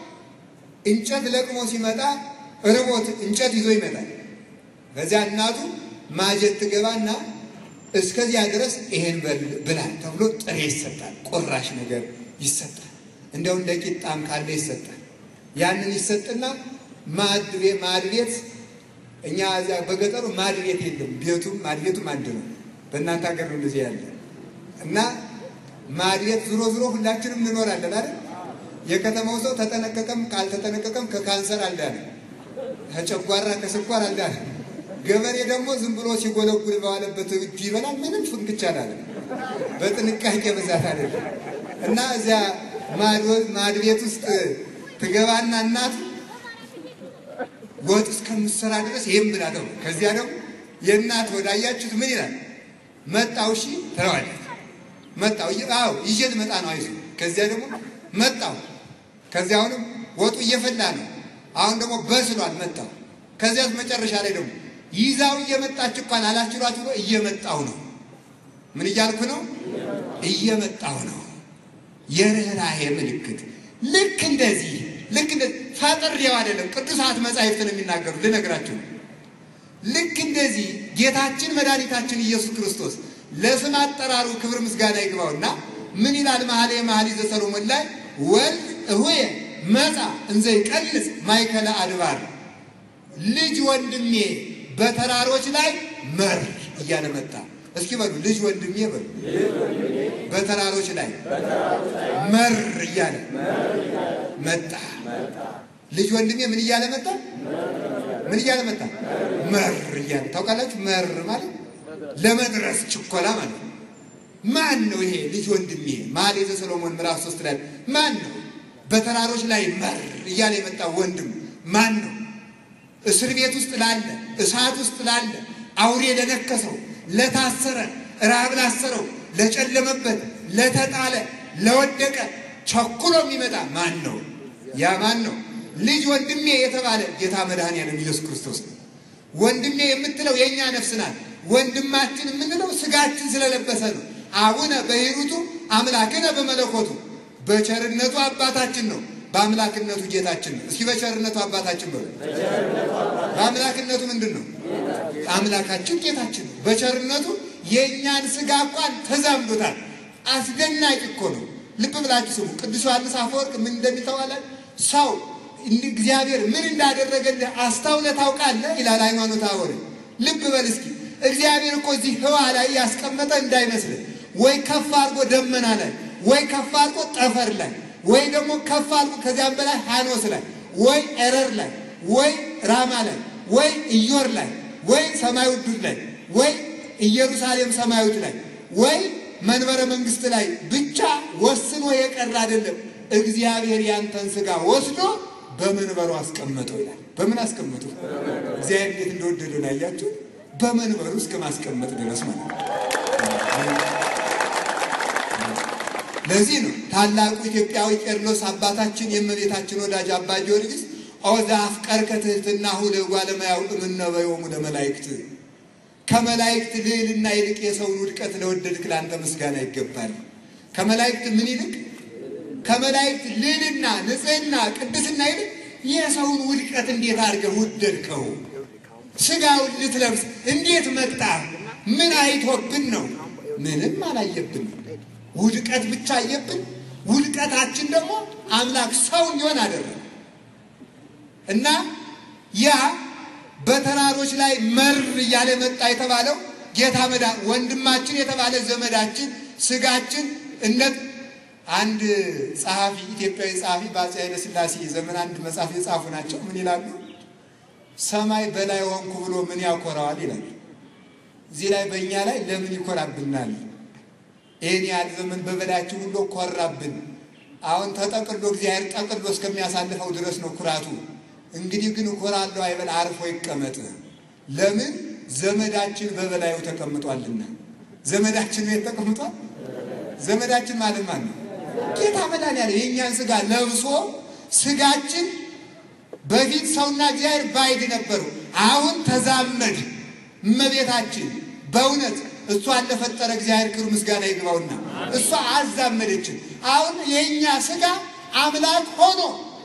እንጨት ለቅሞ ሲመጣ ርቦት እንጨት ይዞ ይመጣል። ከዚያ እናቱ ማጀት ትገባና እስከዚያ ድረስ ይሄን ብላ ተብሎ ጥሬ ይሰጣል። ቁራሽ ነገር ይሰጣል። እንደው እንደ ቂጣም ካለ ይሰጣል። ያንን ይሰጥና ማድ ቤት እኛ እዚያ በገጠሩ ማድ ቤት የለም። ቤቱም ማድ ቤቱም አንድ ነው። በእናንተ ሀገር ነው እንደዚህ ያለ እና ማድ ቤት ዙሮ ዙሮ ሁላችንም እንኖራለን አይደል? የከተማው ሰው ተጠነቀቀም ካልተጠነቀቀም ከካንሰር አልዳነ፣ ከጨጓራ ከስኳር አልዳነ። ገበሬ ደግሞ ዝም ብሎ ሲጎለጉል በዋለበት እጁ ይበላል። ምንም ፍንክቻ አላለ። በጥንቃቄ ብዛት አለ እና እዚያ ማድ ቤት ውስጥ ትገባና እናቱ ወጥ እስከምትሰራ ድረስ ይህም ብላ ተው። ከዚያ ደግሞ የእናት ወዳያችሁት ምን ይላል? መጣው እሺ ትለዋለች። መጣው አዎ ይዤ ልመጣ ነው አይዞህ። ከዚያ ደግሞ መጣው። ከዚያ አሁንም ወጡ እየፈላ ነው። አሁን ደግሞ በስሏል። መጣው። ከዚያ መጨረሻ ላይ ደግሞ ይዛው እየመጣች እንኳን አላችሏት ብሎ እየመጣው ነው። ምን እያልኩ ነው? እየመጣው ነው። የርኅራኄ ምልክት ልክ እንደዚህ ልክ እንደዚህ ፈጥሬው አይደለም። ቅዱሳት መጻሕፍት ነው የሚናገሩ ልነግራችሁ ነው። ልክ እንደዚህ ጌታችን መድኃኒታችን ኢየሱስ ክርስቶስ ለስም አጠራሩ ክብር ምስጋና ይግባውና ምን ይላል? መኃልየ መኃልይ ዘሰሎሞን ላይ ወልድ እሁየ መጻ እንዘ ይቀልስ ማእከለ አድባር ልጅ ወንድሜ በተራሮች ላይ መር እያለ መጣ። እስኪ በሉ ልጅ ወንድሜ በሉ በተራሮች ላይ መር እያለ መጣ። ልጅ ወንድሜ ምን እያለ መጣ? ምን እያለ መጣ? መር እያለ ታውቃላችሁ። መር ማለት ለመድረስ ችኮላ ማለት ነው። ማን ነው ይሄ ልጅ ወንድሜ? መኃልየ ዘሰሎሞን ምዕራፍ ሶስት ላይ ማን ነው በተራሮች ላይ መር እያለ የመጣ ወንድም ማን ነው? እስር ቤት ውስጥ ላለ፣ እሳት ውስጥ ላለ፣ አውሬ ለነከሰው፣ ለታሰረ፣ ራብ ላሰረው፣ ለጨለመበት፣ ለተጣለ፣ ለወደቀ ቸኩሎ የሚመጣ ማን ነው? ያ ማን ነው? ልጅ ወንድሜ የተባለ ጌታ መድኃኔዓለም ኢየሱስ ክርስቶስ ነው። ወንድሜ የምትለው የእኛ ነፍስ ናት። ወንድማችን የምንለው ስጋችን ስለለበሰ ነው። አቡነ በሂሩቱ አምላክነ በመለኮቱ በቸርነቱ አባታችን ነው፣ በአምላክነቱ ጌታችን ነው። እስኪ በቸርነቱ አባታችን በሉ። በአምላክነቱ ምንድን ነው? አምላካችን ጌታችን ነው። በቸርነቱ የእኛን ስጋ እንኳን ተዛምዶታል። አስደናቂ እኮ ነው። ልብ ብላችሁ ስሙ። ቅዱስ ዮሐንስ አፈወርቅ ምን እንደሚተዋላል ሰው እግዚአብሔር ምን እንዳደረገልህ አስታውለህ ታውቃለህ? ይላል ሃይማኖተ አበው። ልብ በል እስኪ እግዚአብሔር እኮ እዚህ ህዋ ላይ ያስቀመጠ እንዳይመስልህ ወይ ከፍ አድርጎ ደመና ላይ ወይ ከፍ አድርጎ ጠፈር ላይ ወይ ደግሞ ከፍ አድርጎ ከዚያም በላይ ሐኖስ ላይ ወይ ኤረር ላይ ወይ ራማ ላይ ወይ ኢዮር ላይ ወይ ሰማዩ ዱር ላይ ወይ ኢየሩሳሌም ሰማያዊት ላይ ወይ መንበረ መንግስት ላይ ብቻ ወስኖ የቀረ አይደለም። እግዚአብሔር ያንተን ስጋ ወስዶ በመንበሩ አስቀመጠው ይላል። በምን አስቀመጠው? እግዚአብሔር እንዴት እንደወደደው ነው ያያችሁ። በመንበሩ እስከ ማስቀመጥ ድረስ ማለት ነው። ለዚህ ነው ታላቁ ኢትዮጵያዊ ቄርሎስ አባታችን የእመቤታችን ወዳጅ አባ ጊዮርጊስ ኦዛ አፍቀርከ ትሕትናሁ ለእጓለ እመሕያው እምነበዮሙ ለመላእክት ከመላእክት ልዕልና ይልቅ የሰውን ውድቀት ለወደድክ ለአንተ ምስጋና ይገባል። ከመላእክት ምን ይልቅ? ከመላእክት ልዕልና፣ ንጽሕና፣ ቅድስና ይልቅ የሰውን ውድቀት እንዴት አድርገህ ወደድከው? ስጋውን ልትለብስ እንዴት መጣ? ምን አይቶብን ነው? ምንም አላየብን። ውድቀት ብቻ አየብን። ውድቀታችን ደግሞ አምላክ ሰው እንዲሆን አደረገ እና ያ በተራሮች ላይ መር እያለ መጣ የተባለው ጌታ መዳ ወንድማችን የተባለ ዘመዳችን ስጋችን እንደ አንድ ጸሐፊ ኢትዮጵያዊ ጸሐፊ በአፄ ኃይለ ሥላሴ ዘመን አንድ መጽሐፍ የጻፉ ናቸው። ምን ይላሉ? ሰማይ በላይ ሆንኩ ብሎ ምን ያኮራዋል ይላል። እዚህ ላይ በእኛ ላይ ለምን ይኮራብናል? ይህን ያህል ዘመን በበላያችን ሁሉ ኮራብን። አሁን ተጠቅሎ እግዚአብሔር ጠቅሎ እስከሚያሳልፈው ድረስ ነው ኩራቱ። እንግዲህ ግን እኮራለሁ አይበል፣ አርፎ ይቀመጥ። ለምን ዘመዳችን በበላዩ ተቀምጧልና። ዘመዳችን ቤት ተቀምጧል። ዘመዳችን ማለት ማን ነው? ጌታ መድኃኒዓለም የእኛን ስጋ ለብሶ ስጋችን በፊት ሰውና እግዚአብሔር ባይድ ነበሩ። አሁን ተዛመድ እመቤታችን በእውነት እሷን ለፈጠረ እግዚአብሔር ክብር ምስጋና ይግባውና እሷ አዛመደችን። አሁን የእኛ ስጋ አምላክ ሆኖ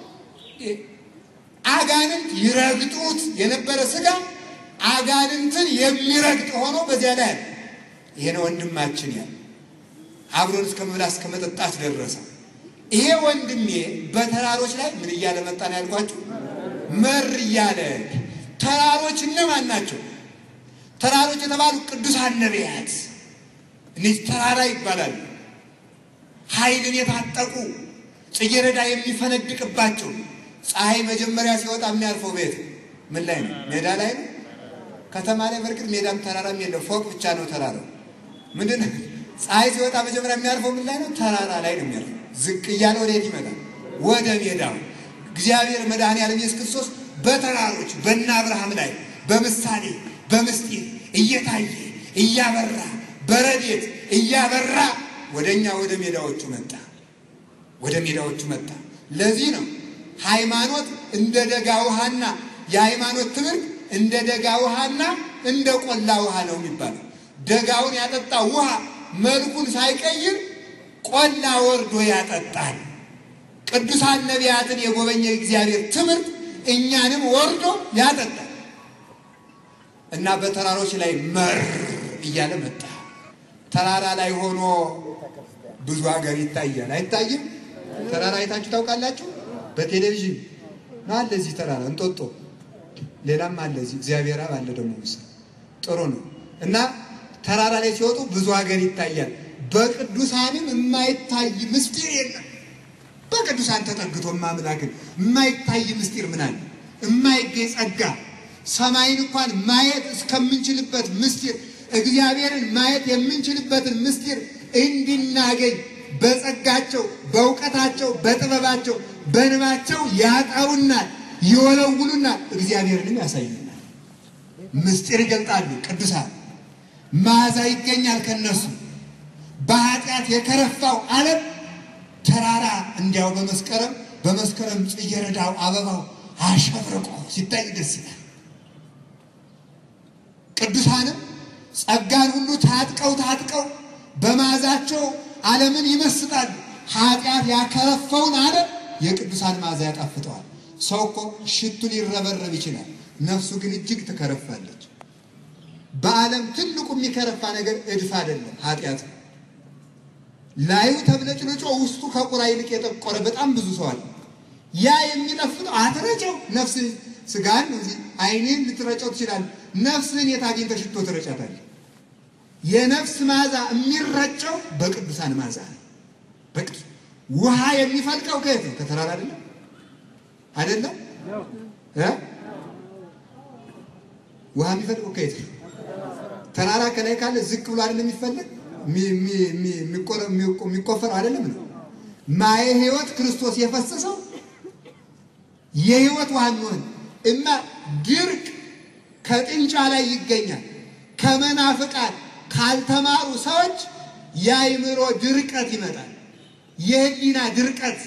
አጋንንት ይረግጡት የነበረ ስጋ አጋንንትን የሚረግጥ ሆኖ በዚያ ላይ ይሄን ወንድማችን ያለ አብሮን እስከ መብላት እስከ መጠጣት ደረሰ። ይሄ ወንድሜ በተራሮች ላይ ምን እያለ መጣ ነው ያልኳችሁ? መር እያለ ተራሮች እነማን ናቸው? ተራሮች የተባሉ ቅዱሳን ነቢያት እነዚህ ተራራ ይባላሉ። ኃይልን የታጠቁ ጽጌረዳ የሚፈነድቅባቸው ፀሐይ መጀመሪያ ሲወጣ የሚያርፈው ቤት ምን ላይ ነው? ሜዳ ላይ ነው። ከተማ ላይ በርግጥ ሜዳም ተራራም የለም፣ ፎቅ ብቻ ነው ተራራው። ምንድን ነው? ፀሐይ ሲወጣ መጀመሪያ የሚያርፈው ምን ላይ ነው? ተራራ ላይ ነው የሚያርፈው። ዝቅ እያለ ወዴት ይመጣል? ወደ ሜዳው። እግዚአብሔር መድኃኔዓለም ኢየሱስ ክርስቶስ በተራሮች በእነ አብርሃም ላይ በምሳሌ በምስጢር እየታየ እያበራ በረድኤት እያበራ ወደ እኛ ወደ ሜዳዎቹ መጣ። ወደ ሜዳዎቹ መጣ። ለዚህ ነው ሃይማኖት እንደ ደጋ ውሃና የሃይማኖት ትምህርት እንደ ደጋ ውሃና እንደ ቆላ ውሃ ነው የሚባለው። ደጋውን ያጠጣ ውሃ መልኩን ሳይቀይር ቆላ ወርዶ ያጠጣል። ቅዱሳን ነቢያትን የጎበኘ እግዚአብሔር ትምህርት እኛንም ወርዶ ያጠጣል እና በተራሮች ላይ መር እያለ መጣ። ተራራ ላይ ሆኖ ብዙ ሀገር ይታያል። አይታይም? ተራራ አይታችሁ ታውቃላችሁ? በቴሌቪዥን ነው አለ። እዚህ ተራራ እንጦጦ፣ ሌላም አለ። እዚህ እግዚአብሔር አብ አለ ደግሞ ምስል ጥሩ ነው። እና ተራራ ላይ ሲወጡ ብዙ ሀገር ይታያል። በቅዱሳንም የማይታይ ምስጢር የለም። በቅዱሳን ተጠግቶ ማምላክን የማይታይ ምስጢር ምን አለ? የማይገኝ ጸጋ ሰማይን እንኳን ማየት እስከምንችልበት ምስጢር እግዚአብሔርን ማየት የምንችልበትን ምስጢር እንድናገኝ በጸጋቸው፣ በእውቀታቸው፣ በጥበባቸው፣ በንባቸው ያጠሩናል፣ ይወለውሉናል፣ እግዚአብሔርንም ያሳዩናል። ምስጢር ይገልጣሉ ቅዱሳን። መዓዛ ይገኛል ከነሱ። በኃጢአት የከረፋው ዓለም ተራራ እንዲያው በመስከረም በመስከረም ጽጌረዳው አበባው አሸብርቆ ሲታይ ደስ ይላል። ቅዱሳንም ጸጋን ሁሉ ታጥቀው ታጥቀው በመዓዛቸው ዓለምን ይመስጣሉ። ኃጢአት ያከረፈውን ዓለም የቅዱሳን መዓዛ ያጣፍጠዋል። ሰው እኮ ሽቱ ሊረበረብ ይችላል፣ ነፍሱ ግን እጅግ ትከረፋለች። በዓለም ትልቁ የሚከረፋ ነገር እድፍ አይደለም፣ ኃጢአት ነው። ላዩ ተብለጭልጮ ውስጡ ከቁራ ይልቅ የጠቆረ በጣም ብዙ ሰው አለ። ያ የሚጠፍጠው አትረጨው ነፍስ ስጋን አይንን ልትረጨው ትችላለህ። ነፍስህን የት አግኝተህ ሽቶ ትረጫታለህ? የነፍስ መዓዛ የሚረጨው በቅዱሳን መዓዛ ነው። በቅዱስ ውሃ የሚፈልቀው ከየት ነው? ከተራራ አይደለም አይደለም እ ውሃ የሚፈልቀው ከየት ነው? ተራራ ከላይ ካለ ዝቅ ብሎ አይደለም የሚፈልቅ የሚቆፈር አይደለም ነው። ማየ ሕይወት ክርስቶስ የፈሰሰው የሕይወት ውሃ የሚሆን እና ድርቅ ከጥንጫ ላይ ይገኛል። ከመናፍቃን ካልተማሩ ሰዎች የአይምሮ ድርቀት ይመጣል። የህሊና ድርቀት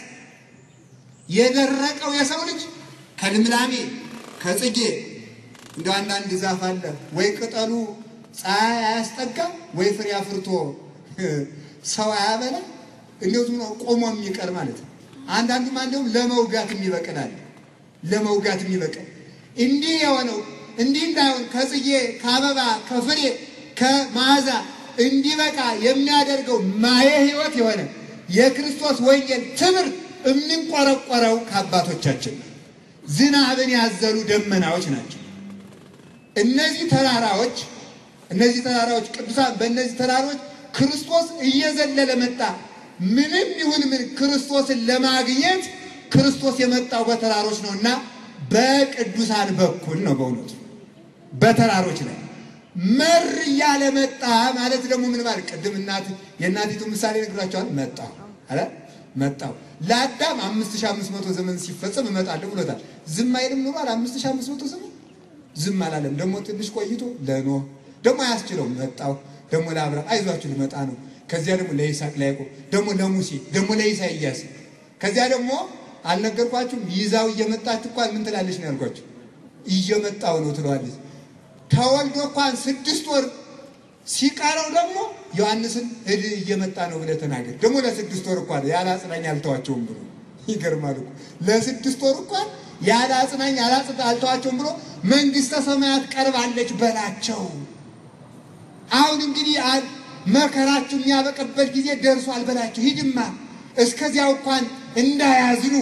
የደረቀው የሰው ልጅ ከልምላሜ ከጽጌ እንደ አንዳንድ ዛፍ አለ ወይ ቅጠሉ ፀሐይ አያስጠጋ ወይ ፍሬ አፍርቶ ሰው አያበላ እንዲሁ ዝም ብሎ ቆሞ የሚቀር ማለት ነው። አንዳንዱም አንዲሁም ለመውጋት የሚበቅላል ለመውጋት የሚበቅል እንዲህ የሆነው እንዲህ እንዳይሆን ከጽጌ ከአበባ ከፍሬ ከመዓዛ እንዲበቃ የሚያደርገው ማየ ሕይወት የሆነ የክርስቶስ ወንጌል ትምህርት የሚንቆረቆረው ከአባቶቻችን ዝናብን ያዘሉ ደመናዎች ናቸው። እነዚህ ተራራዎች እነዚህ ተራራዎች ቅዱሳን በእነዚህ ተራራዎች ክርስቶስ እየዘለለ መጣ። ምንም ይሁን ምን ክርስቶስን ለማግኘት ክርስቶስ የመጣው በተራሮች ነው እና በቅዱሳን በኩል ነው። በእውነቱ በተራሮች ላይ መር እያለ መጣ ማለት ደግሞ ምን ማለት ቅድም እናት የእናቲቱ ምሳሌ ነግራቸዋል። መጣሁ አለ መጣሁ ለአዳም አምስት ሺህ አምስት መቶ ዘመን ሲፈጸም እመጣለሁ ብሎታል። ዝም አይልም ኑሯል። አምስት ሺህ አምስት መቶ ዘመን ዝም አላለም። ደግሞ ትንሽ ቆይቶ ለኖህ ደግሞ አያስችለውም። መጣሁ ደግሞ ለአብርሃም አይዟችሁ ልመጣ ነው። ከዚያ ደግሞ ለይስሐቅ ለያዕቆብ ደግሞ ለሙሴ ደግሞ ለኢሳይያስ ከዚያ ደግሞ አልነገርኳችሁም? ይዛው እየመጣች እንኳን ምን ትላለች ነው ያልኳችሁ? እየመጣው ነው ትለዋለች። ተወልዶ እንኳን ስድስት ወር ሲቀረው ደግሞ ዮሐንስን ሂድ እየመጣ ነው ብለህ ተናገር። ደግሞ ለስድስት ወር እንኳን ያለ አጽናኝ አልተዋቸውም ብሎ ይገርማል እኮ ለስድስት ወር እንኳን ያለ አጽናኝ አልተዋቸውም ብሎ መንግስተ ሰማያት ቀርባለች በላቸው። አሁን እንግዲህ መከራችሁ የሚያበቅበት ጊዜ ደርሷል በላቸው። ሂድማ እስከዚያው እንኳን እንዳያዝኑ።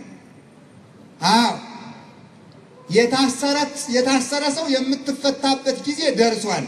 አዎ የታሰረ ሰው የምትፈታበት ጊዜ ደርሷል።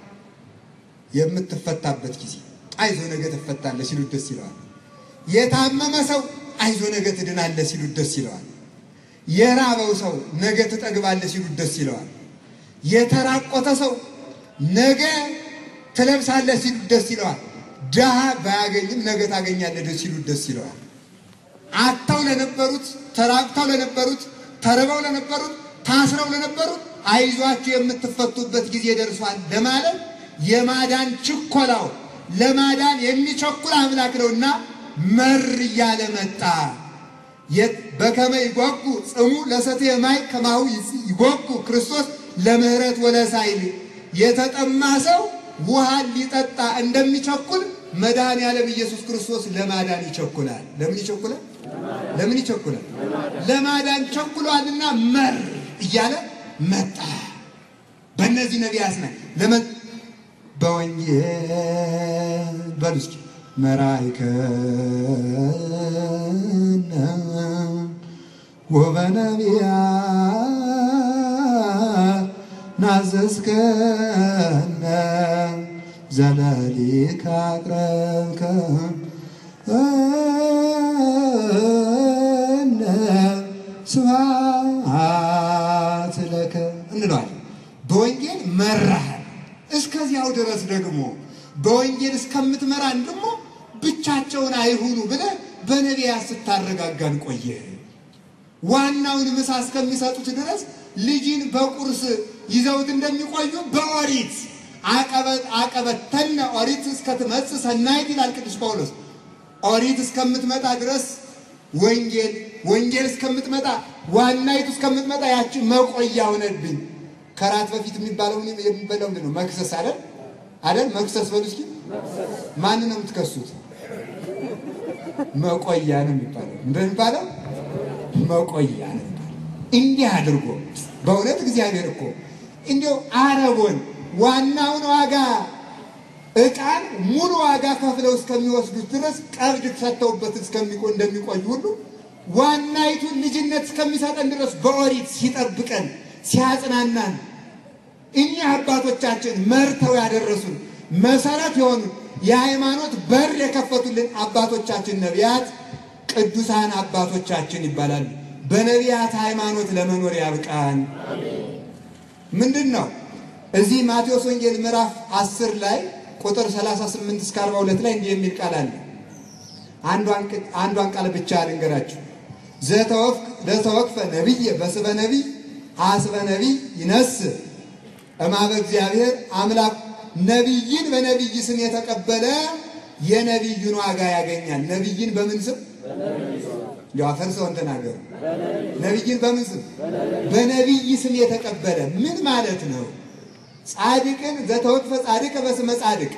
የምትፈታበት ጊዜ አይዞ ነገ ትፈታለህ ሲሉት ደስ ይለዋል። የታመመ ሰው አይዞ ነገ ትድናለህ ሲሉት ደስ ይለዋል። የራበው ሰው ነገ ትጠግባለህ ሲሉት ደስ ይለዋል። የተራቆተ ሰው ነገ ትለብሳለህ ሲሉት ደስ ይለዋል። ድሃ ባያገኝም ነገ ታገኛለህ ሲሉት ደስ ይለዋል። አጥተው ለነበሩት፣ ተራቅተው ለነበሩት፣ ተርበው ለነበሩት፣ ታስረው ለነበሩት አይዟችሁ የምትፈቱበት ጊዜ ደርሷል ለማለት የማዳን ችኮላው ለማዳን የሚቸኩል አምላክ ነውና መር እያለ መጣ። በከመ ይጓጉ ጽሙ ለሰቴ ማይ ከማሁ ይጓጉ ክርስቶስ ለምህረት ወለሳይል የተጠማ ሰው ውሃን ሊጠጣ እንደሚቸኩል መድኃኔዓለም ኢየሱስ ክርስቶስ ለማዳን ይቸኩላል። ለምን ይቸኩላል? ለምን ይቸኩላል? ለማዳን ቸኩሏልና መር እያለ መጣ። በእነዚህ ነቢያት ና በወንጌል በሉ እስኪ መራይከነ ወበነቢያት ናዘዝከነ ዘለሊከ አቅረብከ እነ ስብሐት ለከ እንለዋለን። በወንጌል መራሃል። እስከዚያው ድረስ ደግሞ በወንጌል እስከምትመራን ደግሞ ብቻቸውን አይሁኑ ብለህ በነቢያት ስታረጋጋን ቆየ። ዋናውን ምሳ እስከሚሰጡት ድረስ ልጅን በቁርስ ይዘውት እንደሚቆዩ በኦሪት አቀበተነ ኦሪት እስከትመጽእ ሰናይት ይላል ቅዱስ ጳውሎስ። ኦሪት እስከምትመጣ ድረስ ወንጌል ወንጌል እስከምትመጣ ዋናይቱ እስከምትመጣ ያችን መቆያ ሆነብኝ። ከራት በፊት የሚባለው የሚበላው ምንድን ነው? መክሰስ አይደል አይደል? መክሰስ በሉ እስኪ። ማን ነው የምትከሱት? መቆያ ነው የሚባለው። ምንድን ነው የሚባለው? መቆያ ነው የሚባለው። እንዲህ አድርጎ በእውነት እግዚአብሔር እኮ እንዲያው አረቦን ዋናውን ዋጋ ዕቃን ሙሉ ዋጋ ከፍለው እስከሚወስዱት ድረስ ቀብድ ሰጥተውበት እንደሚቆዩ ሁሉ ዋናይቱን ልጅነት እስከሚሰጠን ድረስ በኦሪት ሲጠብቀን ሲያጽናናን እኚህ አባቶቻችን መርተው ያደረሱን መሰረት የሆኑ የሃይማኖት በር የከፈቱልን አባቶቻችን ነቢያት ቅዱሳን አባቶቻችን ይባላሉ። በነቢያት ሃይማኖት ለመኖር ያብቃን። ምንድን ነው እዚህ ማቴዎስ ወንጌል ምዕራፍ 10 ላይ ቁጥር 38 እስከ 42 ላይ እንዲህ የሚል ቃል አለ። አንዷን ቃል ብቻ ልንገራችሁ። ዘተወክፈ ነቢይ በስበ ነቢይ አስበ ነቢይ ይነስ እማበ እግዚአብሔር አምላክ ነቢይን በነቢይ ስም የተቀበለ የነቢዩን ዋጋ ያገኛል። ነቢይን በምን ስም እንዲ አፈርሰውን ተናገሩ። ነቢይን በምን ስም? በነቢይ ስም የተቀበለ ምን ማለት ነው? ጻድቅን ዘተወክፈ ጻድቅ በስመ ጻድቅ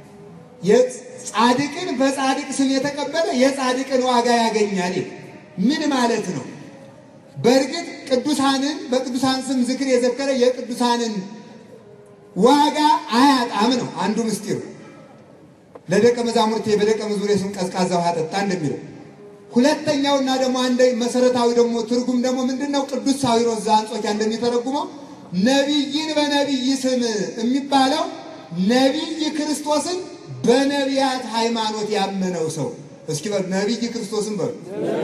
ጻድቅን በጻድቅ ስም የተቀበለ የጻድቅን ዋጋ ያገኛል። ምን ማለት ነው? በእርግጥ ቅዱሳንን በቅዱሳን ስም ዝክር የዘከረ የቅዱሳንን ዋጋ አያጣም ነው አንዱ ምስጢሩ። ለደቀ መዛሙርቴ በደቀ መዝሙሬ ስም ቀዝቃዛ ውሃ ጠጣ እንደሚለው ሁለተኛውና ደግሞ አንደ መሰረታዊ ደግሞ ትርጉም ደግሞ ምንድን ነው? ቅዱስ ሳዊሮስ ዘአንጾኪያ እንደሚተረጉመው ነቢይን በነቢይ ስም የሚባለው ነቢይ ክርስቶስን በነቢያት ሃይማኖት ያመነው ሰው እስኪ በሉ ነቢይ ክርስቶስን በሉ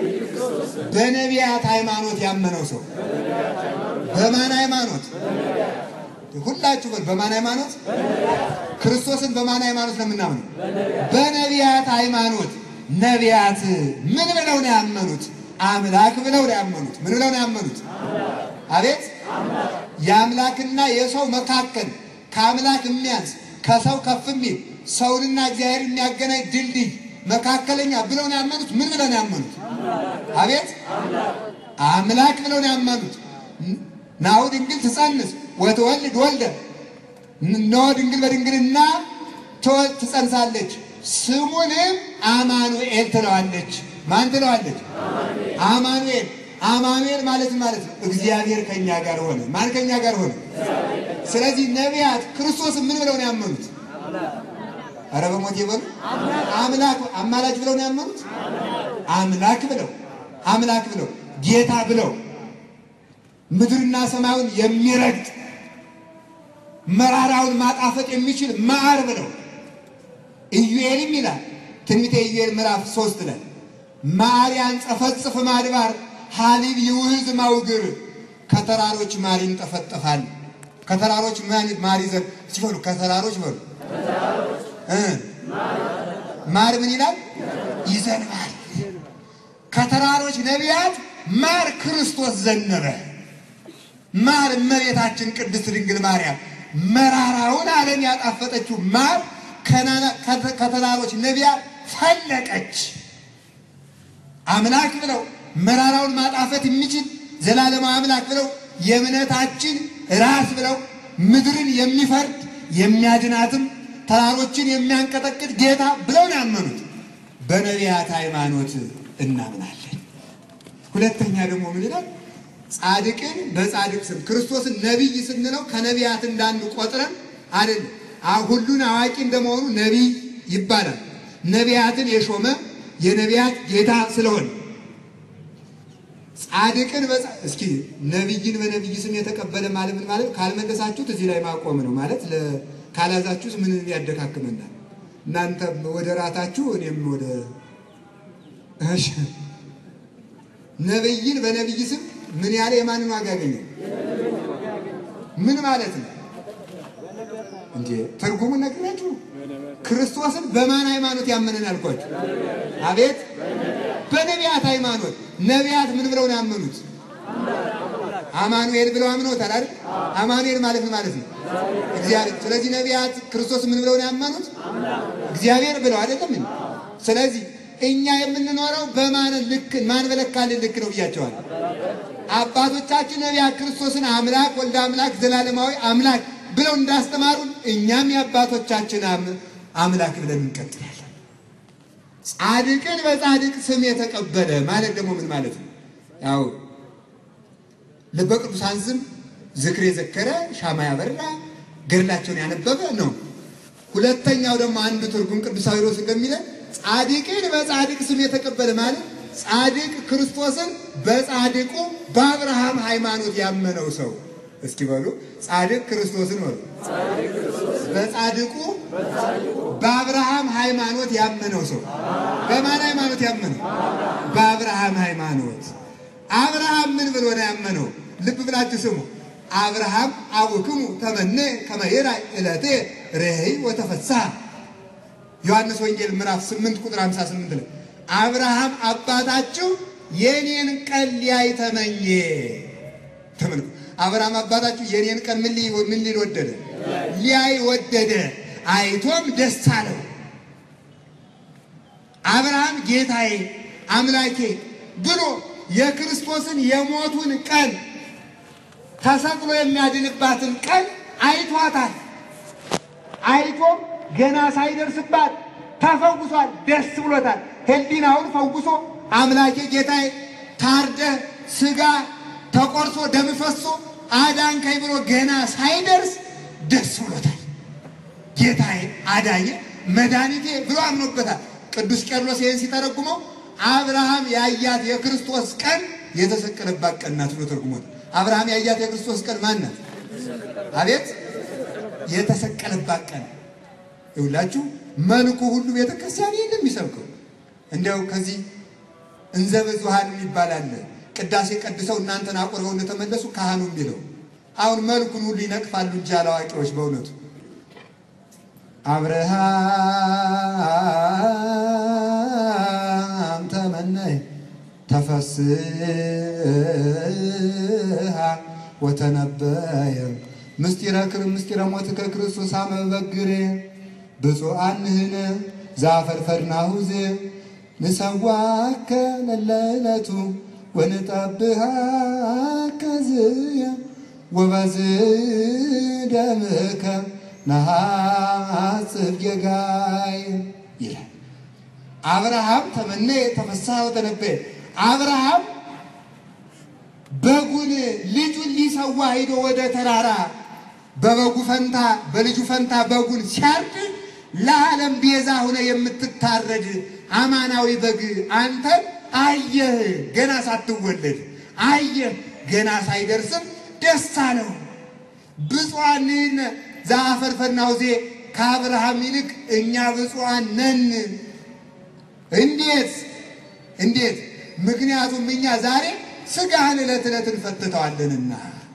በነቢያት ሃይማኖት ያመነው ሰው በማን ሃይማኖት? ሁላችሁ በሉ በማን ሃይማኖት? ክርስቶስን በማን ሃይማኖት ነው የምናምነው? በነቢያት ሃይማኖት። ነቢያት ምን ብለው ነው ያመኑት? አምላክ ብለው ነው ያመኑት። ምን ብለው ነው ያመኑት? አቤት የአምላክና የሰው መካከል ከአምላክ የሚያንስ ከሰው ከፍ የሚል ሰውንና እግዚአብሔር የሚያገናኝ ድልድይ መካከለኛ ብለው ነው ያመኑት። ምን ብለው ነው ያመኑት? አቤት አምላክ ብለው ነው ያመኑት። ናሁ ድንግል ትጸንስ ወትወልድ ወልደ እነሆ ድንግል በድንግልና ትጸንሳለች ስሙንም አማኑኤል ትለዋለች። ማን ትለዋለች? አማኑኤል። አማኑኤል ማለት ማለት ነው እግዚአብሔር ከኛ ጋር ሆነ። ማን ከኛ ጋር ሆነ? ስለዚህ ነቢያት ክርስቶስን ምን ብለው ነው ያመኑት? ኧረ በሞት ይበሉ አምላክ አማላጅ ብለው ነው ያመኑት። አምላክ ብለው አምላክ ብለው ጌታ ብለው ምድርና ሰማዩን የሚረግጥ መራራውን ማጣፈጥ የሚችል ማር ብለው ኢዩኤልም ይላል ትንቢተ ኢዩኤል ምዕራፍ ሶስት ላይ ማር ያንጸፈጽፍ ማድባር ሀሊብ ይውህዝ ማውግር ከተራሮች ማር ይንጠፈጠፋል። ከተራሮች ማር ይዘን ሲበሉ ከተራሮች በሉ ማር ምን ይላል? ይዘንባል። ከተራሮች ነቢያት ማር ክርስቶስ ዘነበ። ማር እመቤታችን ቅድስት ድንግል ማርያም መራራውን ዓለም ያጣፈጠችው ማር ከተራሮች ነቢያት ፈለቀች። አምላክ ብለው መራራውን ማጣፈት የሚችል ዘላለማዊ አምላክ ብለው የእምነታችን ራስ ብለው ምድርን የሚፈርድ የሚያድናትም ተራሮችን የሚያንቀጠቅጥ ጌታ ብለው ነው ያመኑት። በነቢያት ሃይማኖት እናምናለን። ሁለተኛ ደግሞ ምን ይላል? ጻድቅን በጻድቅ ስም ክርስቶስን ነቢይ ስንለው ከነቢያት እንዳንዱ ቆጥረን አይደለም። ሁሉን አዋቂ እንደመሆኑ ነቢይ ይባላል። ነቢያትን የሾመ የነቢያት ጌታ ስለሆነ ጻድቅን እስኪ ነቢይን በነቢይ ስም የተቀበለ ማለት ምን ማለት ካልመለሳችሁት እዚህ ላይ ማቆም ነው ማለት ካላዛችሁት ምን ያደካክመናል? እናንተ ወደ ራታችሁ እኔም ወደ እሺ ነቢይን በነቢይ ስም ምን ያለ የማንን ዋጋ ያገኘ ምን ማለት ነው እንዴ? ትርጉሙን ነግራችሁ ክርስቶስን በማን ሃይማኖት ያመነን ያልኳችሁ? አቤት በነቢያት ሃይማኖት። ነቢያት ምን ብለው ነው ያመኑት? አማኑኤል ብለው አምነውታል አይደል? አማኑኤል ማለት ምን ማለት ነው? እግዚአብሔር። ስለዚህ ነቢያት ክርስቶስ ምን ብለው ነው ያመኑት? እግዚአብሔር ብለው አይደለም እንዴ? ስለዚህ እኛ የምንኖረው በማን ልክ ማን በለካልን ልክ ነው ብያቸዋል። አባቶቻችን ነቢያት ክርስቶስን አምላክ ወልደ አምላክ ዘላለማዊ አምላክ ብለው እንዳስተማሩን እኛም የአባቶቻችን አምላክ ብለን እንቀጥላለን። ጻድቅን በጻድቅ ስም የተቀበለ ማለት ደግሞ ምን ማለት ነው? ያው ልበ ቅዱሳን ስም ዝክር የዘከረ ሻማ ያበራ ገድላቸውን ያነበበ ነው። ሁለተኛው ደግሞ አንዱ ትርጉም ቅዱስ ሳዊሮስ እንደሚለን ጻድቅን በጻድቅ ስም የተቀበለ ማለት ጻድቅ ክርስቶስን በጻድቁ በአብርሃም ሃይማኖት ያመነው ሰው እስኪ በሉ ጻድቅ ክርስቶስን በሉ በጻድቁ በአብርሃም ሃይማኖት ያመነው ሰው በማን ሃይማኖት ያመነው? በአብርሃም ሃይማኖት። አብርሃም ምን ብሎ ነው ያመነው? ልብ ብላችሁ ስሙ። አብርሃም አቡክሙ ተመነ ከመ ይርአይ ዕለቴ ርኅይ ወተፈስሐ ዮሐንስ ወንጌል ምዕራፍ 8 ቁጥር 58 ላይ አብርሃም አባታችሁ የኔን ቀን ሊያይ ተመኘ። ተመልኩ። አብርሃም አባታችሁ የኔን ቀን ምን ሊል ምን ሊል ወደደ? ሊያይ ወደደ። አይቶም ደስ አለው። አብርሃም ጌታዬ አምላኬ ብሎ የክርስቶስን የሞቱን ቀን ተሰቅሎ የሚያድንባትን ቀን አይቷታል። አይቶም ገና ሳይደርስባት ተፈውሷል። ደስ ብሎታል። ሕሊናውን ፈውሶ አምላኬ ጌታዬ ታርደህ ስጋ ተቆርሶ ደም ፈሶ አዳንከኝ ብሎ ገና ሳይደርስ ደስ ብሎታል። ጌታዬ አዳኘ መድኃኒቴ ብሎ አምኖበታል። ቅዱስ ቄርሎስ ይህን ሲተረጉመው አብርሃም ያያት የክርስቶስ ቀን የተሰቀለባት ቀን ናት ብሎ ተርጉሞታል። አብርሃም ያያት የክርስቶስ ቀን ማን ናት? አቤት የተሰቀለባት ቀን ይውላችሁ መልኩ ሁሉ ቤተክርስቲያን ይህን የሚሰብከው እንዲያው ከዚህ እንዘ ብዙኃን የሚባል አለ። ቅዳሴ ቀድሰው እናንተን አቁርበው እንደተመለሱ ካህኑ የሚለው አሁን መልኩን ሁሉ ይነቅፋሉ እንጂ አላዋቂዎች በእውነቱ አብርሃም ተመነይ ተፈስሃ ወተነበየ ምስጢረ ክር ምስጢረ ሞትከ ክርስቶስ አመ በግሬ ብፁዓን ንሕነ ዘአፈርፈርናሁ ዜ ንሰዋከ ለለዕለቱ ወንጠብሃከ ዝየ ወበዝህ ደምከ ነሐጽብ ጌጋይ ይላል። አብርሃም ተመነ ተፈስሐ ወተነበየ። አብርሃም በጉን ልጁን ሊሰዋ ሂዶ ወደ ተራራ በበጉ ፈንታ በልጁ ፈንታ በጉን ሲያርድ ለዓለም ቤዛ ሆነ የምትታረድ አማናዊ በግ አንተን አየህ። ገና ሳትወለድ አየህ። ገና ሳይደርስም ደስ አለው። ብፁዓን ንሕነ ዘአፈርፈርናሁ ዜ ከአብርሃም ይልቅ እኛ ብፁዓን ነን። እንዴት እንዴት? ምክንያቱም እኛ ዛሬ ሥጋህን ዕለት ዕለት እንፈትተዋለንና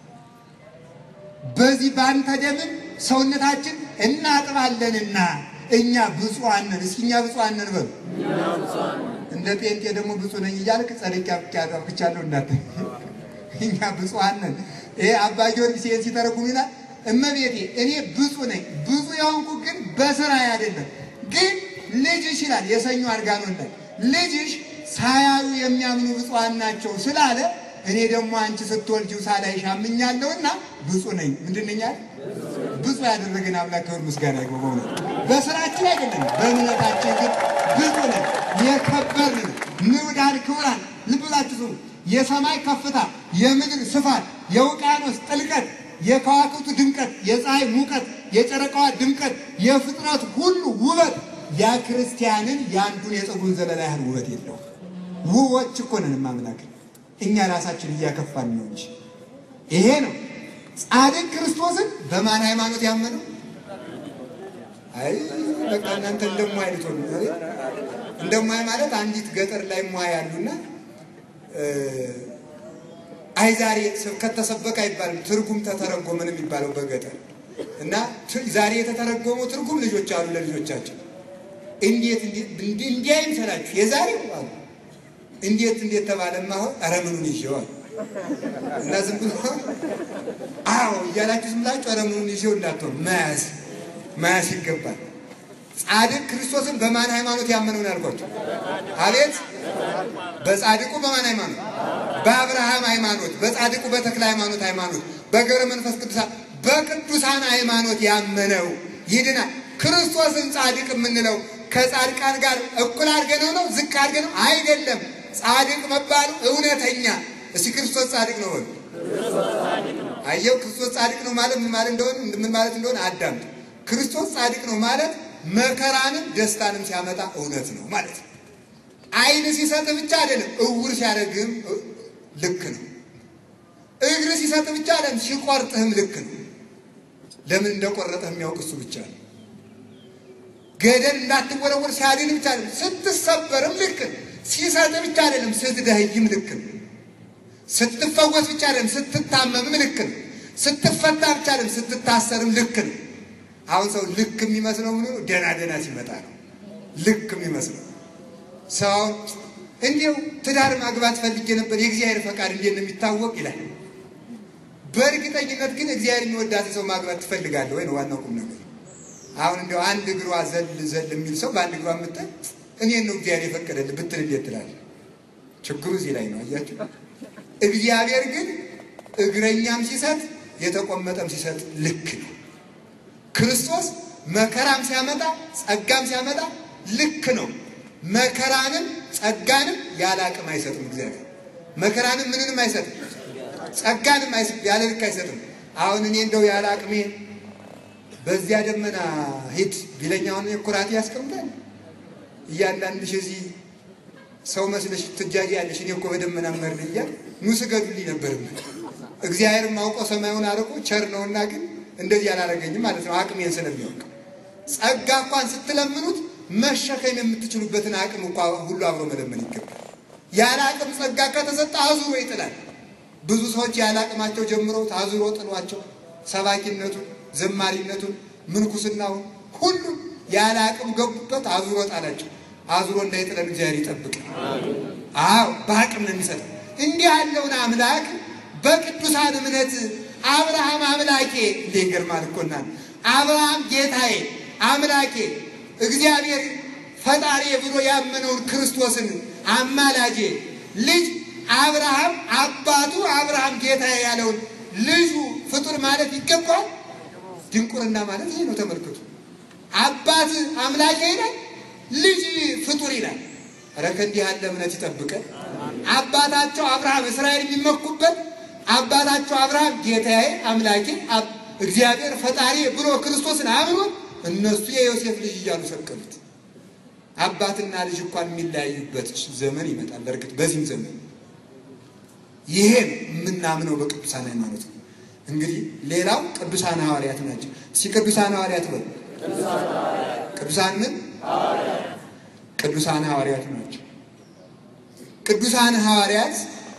በዚህ ባንተ ደምን ሰውነታችን እናጥባለንና እኛ ብፁዓን ነን። እስኪ እኛ ብፁዓን ነን በሉ። እንደ ጴንጤ ደግሞ ብፁዕ ነኝ እያልክ ጸድቄ አብቅቻለሁ እንዳት እኛ ብፁዓን ነን። ይሄ አባ ጊዮርጊስ ይሄን ሲተረጉም ይላል እመቤቴ እኔ ብፁዕ ነኝ። ብፁዕ የሆንኩ ግን በስራ አይደለም፣ ግን ልጅሽ ይላል የሰኞ አርጋኖን ላይ ልጅሽ ሳያዩ የሚያምኑ ብፁዓን ናቸው ስላለ እኔ ደግሞ አንቺ ስትወልጂው ሳላይሽ አምኛለሁና ብፁዕ ነኝ። ምንድን ነኝ አለ? ብፁዕ ያደረገን አምላክ ክብር ምስጋና ይግባው። በእውነት በስራችን አይደለም፣ በእምነታችን ግን ብፁዕ ነን። የከበርን ንዑዳን ክቡራን ልብ ብላችሁ ስሙ። የሰማይ ከፍታ፣ የምድር ስፋት፣ የውቅያኖስ ጥልቀት፣ የከዋክብቱ ድምቀት፣ የፀሐይ ሙቀት፣ የጨረቃዋ ድምቀት፣ የፍጥረት ሁሉ ውበት ያ ክርስቲያንን የአንዱን የፀጉሩን ዘለላ ያህል ውበት የለው። ውቦች እኮ ነን ማምላክ እኛ ራሳችን እያከፋን ነው እንጂ ይሄ ነው ጻድቅ ክርስቶስን በማን ሃይማኖት ያመነው? አይ በቃ እናንተ እንደማይ ልትሆኑ እንደማይ ማለት አንዲት ገጠር ላይ ሟ ያሉና አይ ዛሬ ስብከት ተሰበከ አይባልም። ትርጉም ተተረጎመ ነው የሚባለው በገጠር እና ዛሬ የተተረጎመው ትርጉም ልጆች አሉ ለልጆቻቸው እንዴት እንዲህ እንዲህ አይምሰላችሁ የዛሬው አሉ እንዴት እንዴት ተባለማ አሁን ኧረ ምኑን ይዤዋል እና ዝም ብሎ አዎ እያላችሁ ዝም ብላችሁ ኧረ ምኑን ይዤው እንዳትሆን መያዝ መያዝ ይገባል። ጻድቅ ክርስቶስን በማን ሃይማኖት ያመነውን ያልኳቸው? አቤት በጻድቁ በማን ሃይማኖት? በአብርሃም ሃይማኖት፣ በጻድቁ በተክለ ሃይማኖት ሃይማኖት፣ በገብረ መንፈስ ቅዱሳን በቅዱሳን ሃይማኖት ያመነው ይድናል። ክርስቶስን ጻድቅ የምንለው ከጻድቃን ጋር እኩል አድርገነው ነው? ዝቅ አድርገነው አይደለም። ጻድቅ መባሉ እውነተኛ። እስቲ ክርስቶስ ጻድቅ ነው በሉ። አየው፣ ክርስቶስ ጻድቅ ነው ማለት ምን ማለት እንደሆነ ምን ማለት እንደሆነ አዳምጥ። ክርስቶስ ጻድቅ ነው ማለት መከራንም ደስታንም ሲያመጣ እውነት ነው ማለት ነው። ዓይን ሲሰጥ ብቻ አይደለም፣ እውር ሲያደርግም ልክ ነው። እግር እግር ሲሰጥ ብቻ አለም ሲቆርጥህም ልክ ነው። ለምን እንደቆረጠህ የሚያውቅ እሱ ብቻ ነው። ገደል እንዳትወረወር ሲያድን ብቻ አይደለም፣ ስትሰበርም ልክ ነው። ሲሰጥ ብቻ አይደለም፣ ስትደህይም ልክ ነው። ስትፈወስ ብቻ አይደለም፣ ስትታመምም ልክ ነው። ስትፈታ ብቻ አይደለም፣ ስትታሰርም ልክ ነው። አሁን ሰው ልክ የሚመስለው ምን ደህና ደህና ሲመጣ ነው ልክ የሚመስለው ሰው እንዲሁ ትዳር ማግባት ፈልጌ ነበር የእግዚአብሔር ፈቃድ እንዴት ነው የሚታወቅ ይላል። በእርግጠኝነት ግን እግዚአብሔር የሚወዳት ሰው ማግባት ትፈልጋለህ ወይ ነው ዋናው ቁም ነገር። አሁን እንዲያው አንድ እግሯ ዘል ዘል የሚል ሰው በአንድ እግሯ የምትል እኔን ነው እግዚአብሔር የፈቀደልህ ብትል እንዴት ትላለህ? ችግሩ እዚህ ላይ ነው። አያችሁ፣ እግዚአብሔር ግን እግረኛም ሲሰጥ የተቆመጠም ሲሰጥ ልክ ነው። ክርስቶስ መከራም ሲያመጣ ጸጋም ሲያመጣ ልክ ነው። መከራንም ጸጋንም ያለ አቅም አይሰጥም። እግዚአብሔር መከራንም ምንንም አይሰጥም፣ ጸጋንም ያለ ልክ አይሰጥም። አሁን እኔ እንደው ያለ አቅሜ በዚያ ደመና ሂድ ቢለኛውን ኩራቴ ያስቀምጣል። እያንዳንድሽ እዚህ ሰው መስለሽ ትጃጅ ያለሽ እኔ እኮ በደመና መር እያል ኑ ስገዱልኝ ነበር። እግዚአብሔር አውቆ ሰማዩን አርቆ ቸር ነውና ግን እንደዚህ አላደረገኝም ማለት ነው። አቅሜን ስለሚያውቅ ጸጋ እንኳን ስትለምኑት መሸከም የምትችሉበትን አቅም እንኳ ሁሉ አብሮ መለመን ይገባል። ያለ አቅም ጸጋ ከተሰጠ አዙሮ ይጥላል። ብዙ ሰዎች ያለ አቅማቸው ጀምሮ አዙሮ ጥሏቸው ሰባኪነቱን፣ ዘማሪነቱን፣ ምንኩስናውን ሁሉ ያለ አቅም ገቡበት፣ አዙሮ ጣላቸው። አዙሮ እንዳይጥለን እግዚአብሔር ይጠብቅ። አዎ በአቅም ነው የሚሰጠው። እንዲህ ያለውን አምላክ በቅዱሳን እምነት አብርሃም አምላኬ እንዴ ይገርማል እኮ እናት አብርሃም ጌታዬ አምላኬ እግዚአብሔር ፈጣሪ ብሎ ያመነውን ክርስቶስን አማላጄ ልጅ አብርሃም አባቱ አብርሃም ጌታዬ ያለውን ልጁ ፍጡር ማለት ይገባል። ድንቁርና ማለት ይሄ ነው። ተመልክቱ። አባት አምላኬ ይላል፣ ልጅ ፍጡር ይላል። ኧረ ከእንዲህ ያለ እምነት ይጠብቀን። አባታቸው አብርሃም እስራኤል የሚመኩበት አባታቸው አብርሃም ጌታዬ አምላኬ እግዚአብሔር ፈጣሪ ብሎ ክርስቶስን አምኖ እነሱ የዮሴፍ ልጅ እያሉ ሰቀሉት። አባትና ልጅ እንኳን የሚለያዩበት ዘመን ይመጣል። በእርግጥ በዚህም ዘመን ይሄ የምናምነው በቅዱሳን ሃይማኖት ነው። እንግዲህ ሌላው ቅዱሳን ሐዋርያት ናቸው። እስኪ ቅዱሳን ሐዋርያት በሉ። ቅዱሳን ምን? ቅዱሳን ሐዋርያት ናቸው። ቅዱሳን ሐዋርያት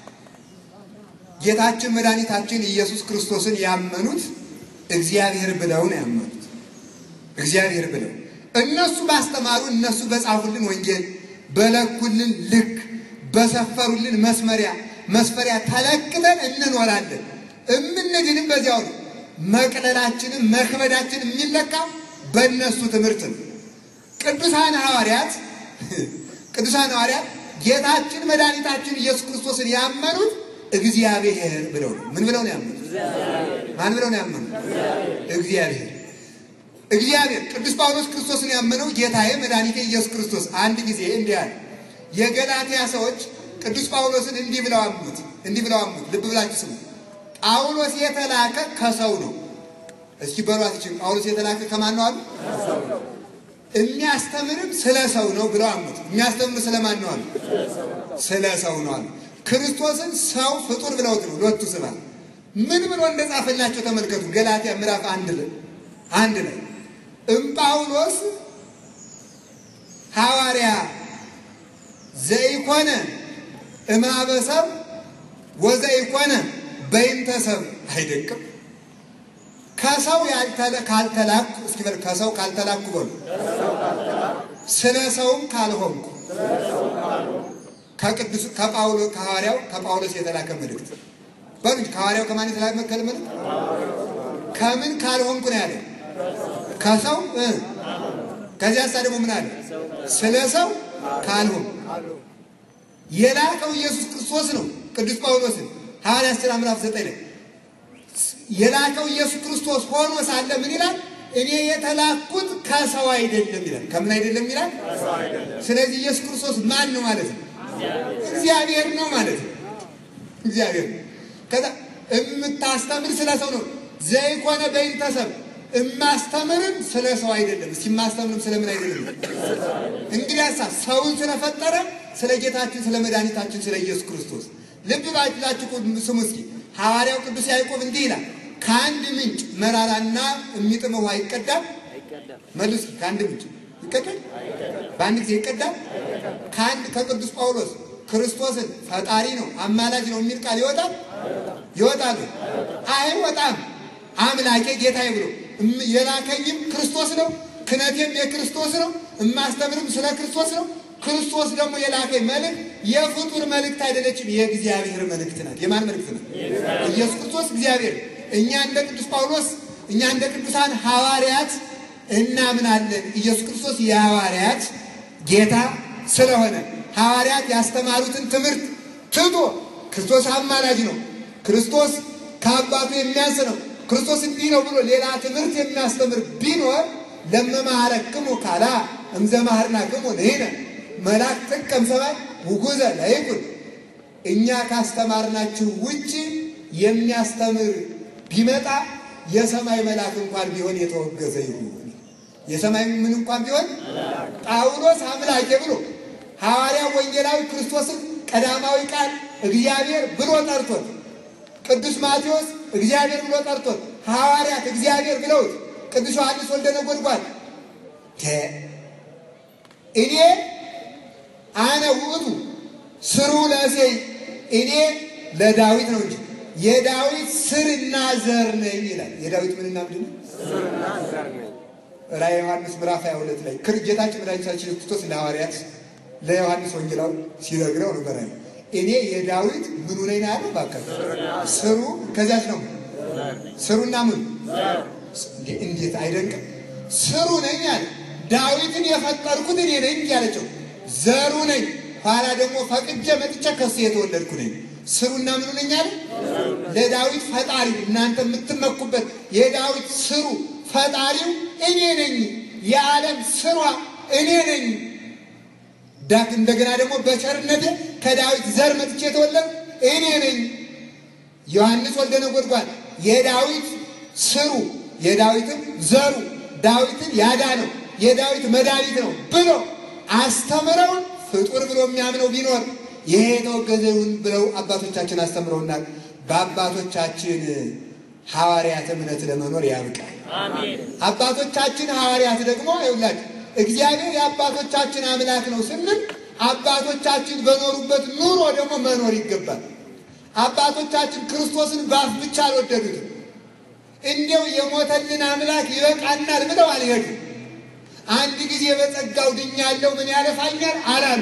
ጌታችን መድኃኒታችን ኢየሱስ ክርስቶስን ያመኑት እግዚአብሔር ብለው ነው ያመኑት። እግዚአብሔር ብለው እነሱ ባስተማሩ እነሱ በጻፉልን ወንጌል በለኩልን ልክ በሰፈሩልን መስመሪያ መስፈሪያ ተለክተን እንኖራለን። እምንድንም በዚያው ነው። መቅለላችንም መክበዳችን የሚለካ በእነሱ ትምህርት ነው። ቅዱሳን ሐዋርያት ቅዱሳን ሐዋርያት ጌታችን መድኃኒታችን ኢየሱስ ክርስቶስን ያመኑት እግዚአብሔር ብለው ነው። ምን ብለው ነው ያመኑት? ማን ብለው ነው ያመኑት? እግዚአብሔር እግዚአብሔር። ቅዱስ ጳውሎስ ክርስቶስን ያመነው ጌታዬ መድኃኒቴ ኢየሱስ ክርስቶስ አንድ ጊዜ እንዲህ አለ። የገላትያ ሰዎች ቅዱስ ጳውሎስን እንዲህ ብለው አሙት፣ እንዲህ ብለው አሙት። ልብ ብላችሁ ስሙ። ጳውሎስ የተላከ ከሰው ነው። እስኪ በሏት ይችል ጳውሎስ የተላከ ከማን ነው አሉ? የሚያስተምርም ስለ ሰው ነው ብለው አሙት። የሚያስተምር ስለማን ነው አሉ? ስለ ሰው ነው አሉ። ክርስቶስን ሰው ፍጡር ብለውት ነው ሎቱ ስብሐት። ምን ብሎ እንደጻፈላቸው ተመልከቱ። ገላትያ ምዕራፍ አንድ ላይ አንድ ላይ እምጳውሎስ ሐዋርያ ዘይኮነ እማበሰብ ወዘይኮነ በይንተሰብ አይደንቅም። ከሰው ካልተላኩ እስኪ በል ከሰው ካልተላኩ በሉ ስለ ሰውም ካልሆንኩ ከቅዱስ ከጳውሎ ከሐዋርያው ከጳውሎስ የተላከ መልእክት በሉ ከሐዋርያው ከማን የተላከ መልእክት ከምን ካልሆንኩ ነው ያለ ከሰው ከዚያ ሳ ደግሞ ምን አለ ስለ ሰው ካልሆንኩ የላከው ኢየሱስ ክርስቶስ ነው ቅዱስ ጳውሎስን ሐዋርያት ሥራ ምዕራፍ ዘጠኝ ላይ የላከው ኢየሱስ ክርስቶስ ሆኖ ሳለ ምን ይላል? እኔ የተላኩት ከሰው አይደለም ይላል። ከምን አይደለም ይላል? ስለዚህ ኢየሱስ ክርስቶስ ማን ነው ማለት ነው? እግዚአብሔር ነው ማለት ነው። እግዚአብሔር ነው። ከዛ የምታስተምር ስለ ሰው ነው። ዘይኮነ በይንተሰብ እማስተምርም ስለ ሰው አይደለም። እስኪ የማስተምርም ስለምን አይደለም? እንግዲህ ሀሳብ ሰውን ስለፈጠረ ስለ ጌታችን ስለ መድኃኒታችን ስለ ኢየሱስ ክርስቶስ ልብ ባላችሁ ስሙ እስኪ ሐዋርያው ቅዱስ ያዕቆብ እንዲህ ይላል፣ ከአንድ ምንጭ መራራና የሚጥም ውሃ ይቀዳል። መልሱ፣ ከአንድ ምንጭ ይቀዳል? በአንድ ጊዜ ይቀዳል? ከአንድ ከቅዱስ ጳውሎስ ክርስቶስን ፈጣሪ ነው አማላጅ ነው የሚል ቃል ይወጣል? ይወጣሉ? አይወጣም። አምላኬ ጌታዬ ብሎ የላከኝም ክርስቶስ ነው፣ ክነቴም የክርስቶስ ነው፣ እማስተምርም ስለ ክርስቶስ ነው። ክርስቶስ ደግሞ የላከኝ መልእክት የፍጡር መልእክት አይደለችም፣ የእግዚአብሔር መልእክት ናት። የማን መልእክት ናት? ኢየሱስ ክርስቶስ እግዚአብሔር። እኛ እንደ ቅዱስ ጳውሎስ እኛ እንደ ቅዱሳን ሐዋርያት እናምናለን። ኢየሱስ ክርስቶስ የሐዋርያት ጌታ ስለሆነ ሐዋርያት ያስተማሩትን ትምህርት ትቶ ክርስቶስ አማላጅ ነው፣ ክርስቶስ ከአባቱ የሚያንስ ነው፣ ክርስቶስ እንዲህ ነው ብሎ ሌላ ትምህርት የሚያስተምር ቢኖር ለመማረክሙ ካላ እምዘማህርናክሙ ንሕነ መልአክ ጥቀም ሰማይ ውጉዘ ለይኩን እኛ ካስተማርናችሁ ውጭ የሚያስተምር ቢመጣ የሰማይ መልአክ እንኳን ቢሆን የተወገዘ ይሁን። የሰማይ ምን እንኳን ቢሆን ጳውሎስ አምላኬ ብሎ ሐዋርያ ወንጌላዊ ክርስቶስን ቀዳማዊ ቃል እግዚአብሔር ብሎ ጠርቶት፣ ቅዱስ ማቴዎስ እግዚአብሔር ብሎ ጠርቶት፣ ሐዋርያት እግዚአብሔር ብለውት፣ ቅዱስ ዮሐንስ ወልደ ነጎድጓድ እኔ አነ ውእቱ ስሩ ለእሴይ እኔ ለዳዊት ነው እንጂ የዳዊት ስርና ዘር ነኝ ይላል። የዳዊት ምንና ምንድን ነው? ራዕየ ዮሐንስ ምዕራፍ 22 ላይ ጌታችን መድኃኒታችን ክርስቶስ ለሐዋርያት ለዮሐንስ ወንጌላዊ ሲነግረው ነበር። እኔ የዳዊት ምኑ ነኝ ነው ያለው። እባክህ ስሩ ከዚያች ነው ስሩና ምኑ እንዴት አይደንቅም? ስሩ ነኝ አለ። ዳዊትን የፈጠርኩት እኔ ነኝ ያለችው ዘሩ ነኝ። ኋላ ደግሞ ፈቅጄ መጥቼ ከሱ የተወለድኩ ነኝ። ስሩና ምኑ ነኝ አለ። ለዳዊት ፈጣሪ እናንተ የምትመኩበት የዳዊት ስሩ ፈጣሪው እኔ ነኝ። የዓለም ስሯ እኔ ነኝ። ዳክ እንደገና ደግሞ በቸርነቴ ከዳዊት ዘር መጥቼ የተወለድኩ እኔ ነኝ። ዮሐንስ ወልደ ነጎድጓድ የዳዊት ስሩ የዳዊትም ዘሩ ዳዊትን ያዳነው የዳዊት መድኃኒት ነው ብሎ አስተምረውን ፍጡር ብሎ የሚያምነው ቢኖር ይሄ የተወገዘ ይሁን ብለው አባቶቻችን አስተምረውናል። በአባቶቻችን ሐዋርያት እምነት ለመኖር ያብቃል። አባቶቻችን ሐዋርያት ደግሞ ይውላችሁ እግዚአብሔር የአባቶቻችን አምላክ ነው ስንል አባቶቻችን በኖሩበት ኑሮ ደግሞ መኖር ይገባል። አባቶቻችን ክርስቶስን በአፍ ብቻ አልወደዱትም። እንዲያው የሞተልን አምላክ ይበቃናል ብለው አልሄዱም። አንድ ጊዜ በጸጋው ድኛለሁ ምን ያለፋኛል አላሉ።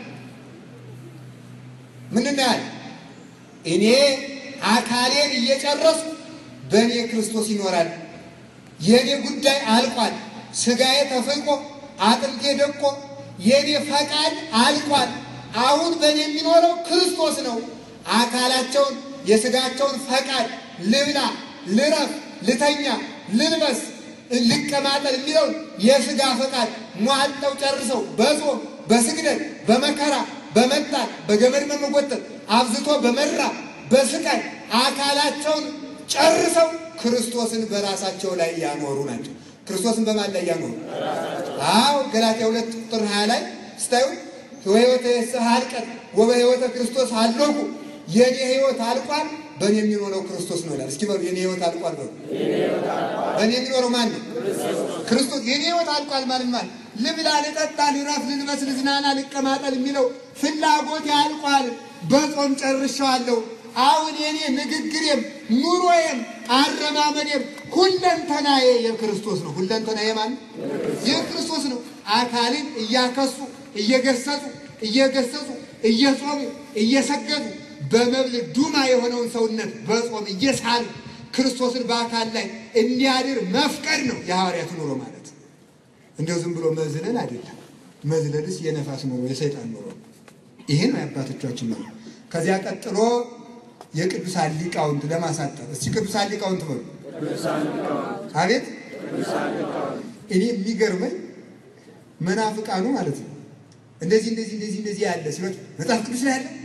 ምንድን ያለ እኔ አካሌን እየጨረሱ በእኔ ክርስቶስ ይኖራል። የእኔ ጉዳይ አልቋል። ስጋዬ ተፍቆ አጥንቴ ደቆ የእኔ ፈቃድ አልቋል። አሁን በእኔ የሚኖረው ክርስቶስ ነው። አካላቸውን የስጋቸውን ፈቃድ ልብላ፣ ልረፍ፣ ልተኛ፣ ልልበስ፣ ልቀማጠል የሚለውን የስጋ ፈቃድ ሟጠው ጨርሰው በጾም በስግደት በመከራ በመጣል በገመድ በመጎተት አብዝቶ በመራ በስቃይ አካላቸውን ጨርሰው ክርስቶስን በራሳቸው ላይ ያኖሩ ናቸው። ክርስቶስን በማን ላይ ያኖሩ? አዎ ገላትያ ሁለት ቁጥር ሀያ ላይ ስታዩ ህይወተ የስሐ አልቀት ወበህይወተ ክርስቶስ አለቁ የኔ ህይወት አልቋል፣ በእኔ የሚኖረው ክርስቶስ ነው ይላል። እስኪ በሉ የኔ ህይወት አልቋል በሉ። በእኔ የሚኖረው ማን ነው? ክርስቶስ። የኔ ህይወት አልቋል ማለት ማለት ልብላ፣ ልጠጣ፣ ልረፍ፣ ልልበስ፣ ልዝናና፣ ልቀማጠል የሚለው ፍላጎት ያልቋል። በጾም ጨርሻዋለሁ። አሁን የኔ ንግግሬም ኑሮዬም አረማመዴም ሁለንተናዬ የክርስቶስ ነው። ሁለንተናዬ ማለት የክርስቶስ ነው። አካልን እያከሱ እየገሰጹ እየገሰጹ እየጾሙ እየሰገዱ በመብል ዱማ የሆነውን ሰውነት በጾም እየሳሉ ክርስቶስን በአካል ላይ እንዲያድር መፍቀድ ነው የሐዋርያቱ ኑሮ ማለት። እንዲያው ዝም ብሎ መዝለል አይደለም። መዝለልስ የነፋስ ኑሮ የሰይጣን ኑሮ። ይሄ ነው የአባቶቻችን ነው። ከዚያ ቀጥሎ የቅዱሳን ሊቃውንት ለማሳጠር እስቲ ቅዱሳን ሊቃውንት በሉ። አቤት እኔ የሚገርመኝ መናፍቃኑ ማለት ነው እንደዚህ እንደዚህ እንደዚህ እንደዚህ ያለ ሲሎች መጽሐፍ ቅዱስ ላይ ያለ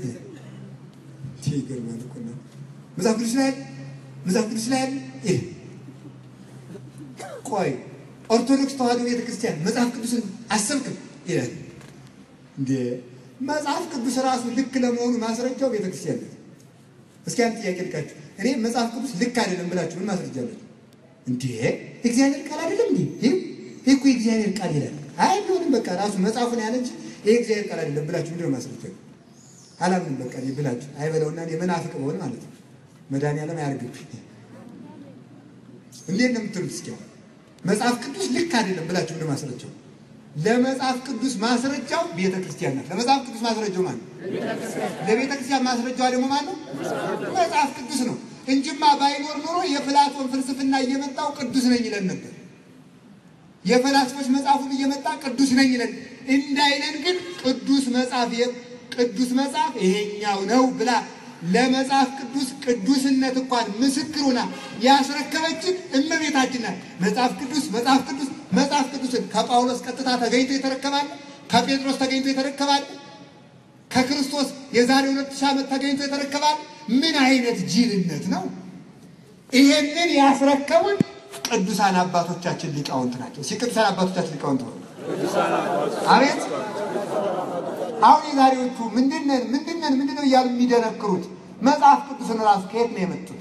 ይገርማል እኮ ነው። መጽሐፍ ቅዱስ ላይ ያለ መጽሐፍ ቅዱስ ላይ ያለ ይሄ ቆይ ኦርቶዶክስ ተዋሕዶ ቤተክርስቲያን መጽሐፍ ቅዱስን አሰብክም ይላል እንዴ? መጽሐፍ ቅዱስ ራሱ ልክ ለመሆኑ ማስረጃው ቤተክርስቲያን ነው። እስኪ አንድ ጥያቄ ልካችሁ እኔ መጽሐፍ ቅዱስ ልክ አይደለም ብላችሁ ምን ማስረጃ አላችሁ? እንዴ እግዚአብሔር ቃል አይደለም እንዴ? ይህ ይህ እኮ የእግዚአብሔር ቃል ይላል። አይ ቢሆንም በቃ ራሱ መጽሐፉን ያለ እንጂ ይህ እግዚአብሔር ቃል አይደለም ብላችሁ ምንድን ነው ማስረጃ? አላምንም በቃ እኔ ብላችሁ አይበለውና እኔ መናፍቅ በሆነ ማለት ነው። መድኃኒዓለም አያርግብኝ። እንዴት ነው የምትሉት? እስኪ አሁን መጽሐፍ ቅዱስ ልክ አይደለም ብላችሁ ምንድን ነው ማስረጃው? ለመጽሐፍ ቅዱስ ማስረጃው ቤተ ክርስቲያን ናት። ለመጽሐፍ ቅዱስ ማስረጃው ማን ነው? ለቤተ ክርስቲያን ማስረጃዋ ደግሞ ማን ነው? መጽሐፍ ቅዱስ ነው እንጂማ ባይኖር ኖሮ የፕላቶን ፍልስፍና እየመጣው ቅዱስ ነኝ ይለን ነበር። የፈላስፎች መጽሐፉን እየመጣ ቅዱስ ነኝ ይለን እንዳይለን ግን ቅዱስ መጽሐፍ ቅዱስ መጽሐፍ ይሄኛው ነው ብላ ለመጽሐፍ ቅዱስ ቅዱስነት እንኳን ምስክሩና ያስረከበችን እመቤታችን ናት። መጽሐፍ ቅዱስ መጽሐፍ ቅዱስ መጽሐፍ ቅዱስን ከጳውሎስ ቀጥታ ተገኝቶ የተረከባለ፣ ከጴጥሮስ ተገኝቶ የተረከባለ፣ ከክርስቶስ የዛሬ ሁለት ሺህ ዓመት ተገኝቶ የተረከባለ። ምን አይነት ጅልነት ነው! ይሄንን ያስረከቡን ቅዱሳን አባቶቻችን ሊቃውንት ናቸው። ሲ ቅዱሳን አባቶቻችን ሊቃውንት ነው። አቤት አሁን የዛሬዎቹ ምንድነን ምንድነን ምንድነው እያሉ የሚደነክሩት መጽሐፍ ቅዱስን ራሱ ከየት ነው የመጡት?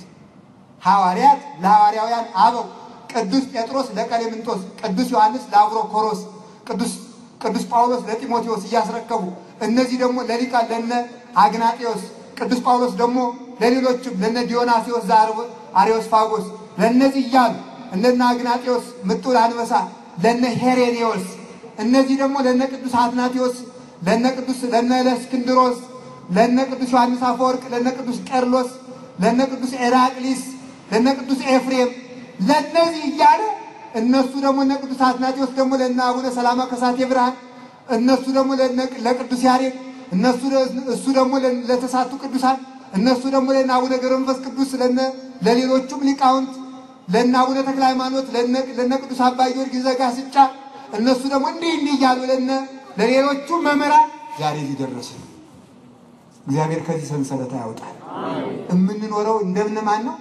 ሐዋርያት ለሐዋርያውያን አበው፣ ቅዱስ ጴጥሮስ ለቀሌምንጦስ፣ ቅዱስ ዮሐንስ ለአብሮኮሮስ፣ ቅዱስ ቅዱስ ጳውሎስ ለጢሞቴዎስ እያስረከቡ እነዚህ ደግሞ ለሊቃን ለነ አግናጤዎስ፣ ቅዱስ ጳውሎስ ደግሞ ለሌሎችም ለነ ዲዮናሲዎስ ዘአርዮስፋጎስ ለእነዚህ እያሉ እነነ አግናጤዎስ ምጡል አንበሳ ለነ ሄሬኔዎስ እነዚህ ደግሞ ለነ ቅዱስ አትናቴዎስ ለነ ቅዱስ ለነ ለእስክንድሮስ ለነ ቅዱስ ዮሐንስ አፈወርቅ ለነ ቅዱስ ቄርሎስ ለነ ቅዱስ ኤራቅሊስ ለነ ቅዱስ ኤፍሬም ለነዚህ እያለ እነሱ ደግሞ እነ ቅዱስ አትናቴዎስ ደግሞ ለነ አቡነ ሰላማ ከሳቴ ብርሃን እነሱ ደግሞ ለቅዱስ ያሬድ እነሱ እሱ ደግሞ ለተሳቱ ቅዱሳን እነሱ ደግሞ ለነ አቡነ ገብረ መንፈስ ቅዱስ ለነ ለሌሎቹም ሊቃውንት ለነ አቡነ ተክለ ሃይማኖት ለነ ቅዱስ አባ ጊዮርጊስ ዘጋስጫ እነሱ ደግሞ እንዲህ እንዲህ እያሉ ለነ ለሌሎቹ መምህራን ዛሬ ሊደረስ ነው። እግዚአብሔር ከዚህ ሰንሰለት ያወጣል። የምንኖረው እንደምን ማን ነው?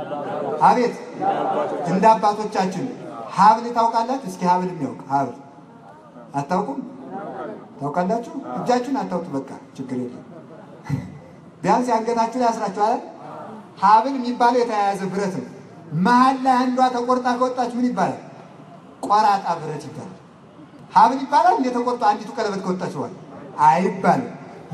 አቤት እንደ አባቶቻችን ሀብል ታውቃላችሁ? እስኪ ሀብል የሚያውቅ ሀብል አታውቁም? ታውቃላችሁ? እጃችሁን አታውጡ። በቃ ችግር የለም። ቢያንስ የአንገታችሁ ላይ ያስራችኋል። ሀብል የሚባለው የተያያዘ ብረት ነው። መሀል ላይ አንዷ ተቆርጣ ከወጣች ምን ይባላል? ቆራጣ ብረት ይባላል። ሀብል ይባላል። እንደ ተቆርጦ አንዲቱ ቀለበት ከወጣች በኋላ አይባልም።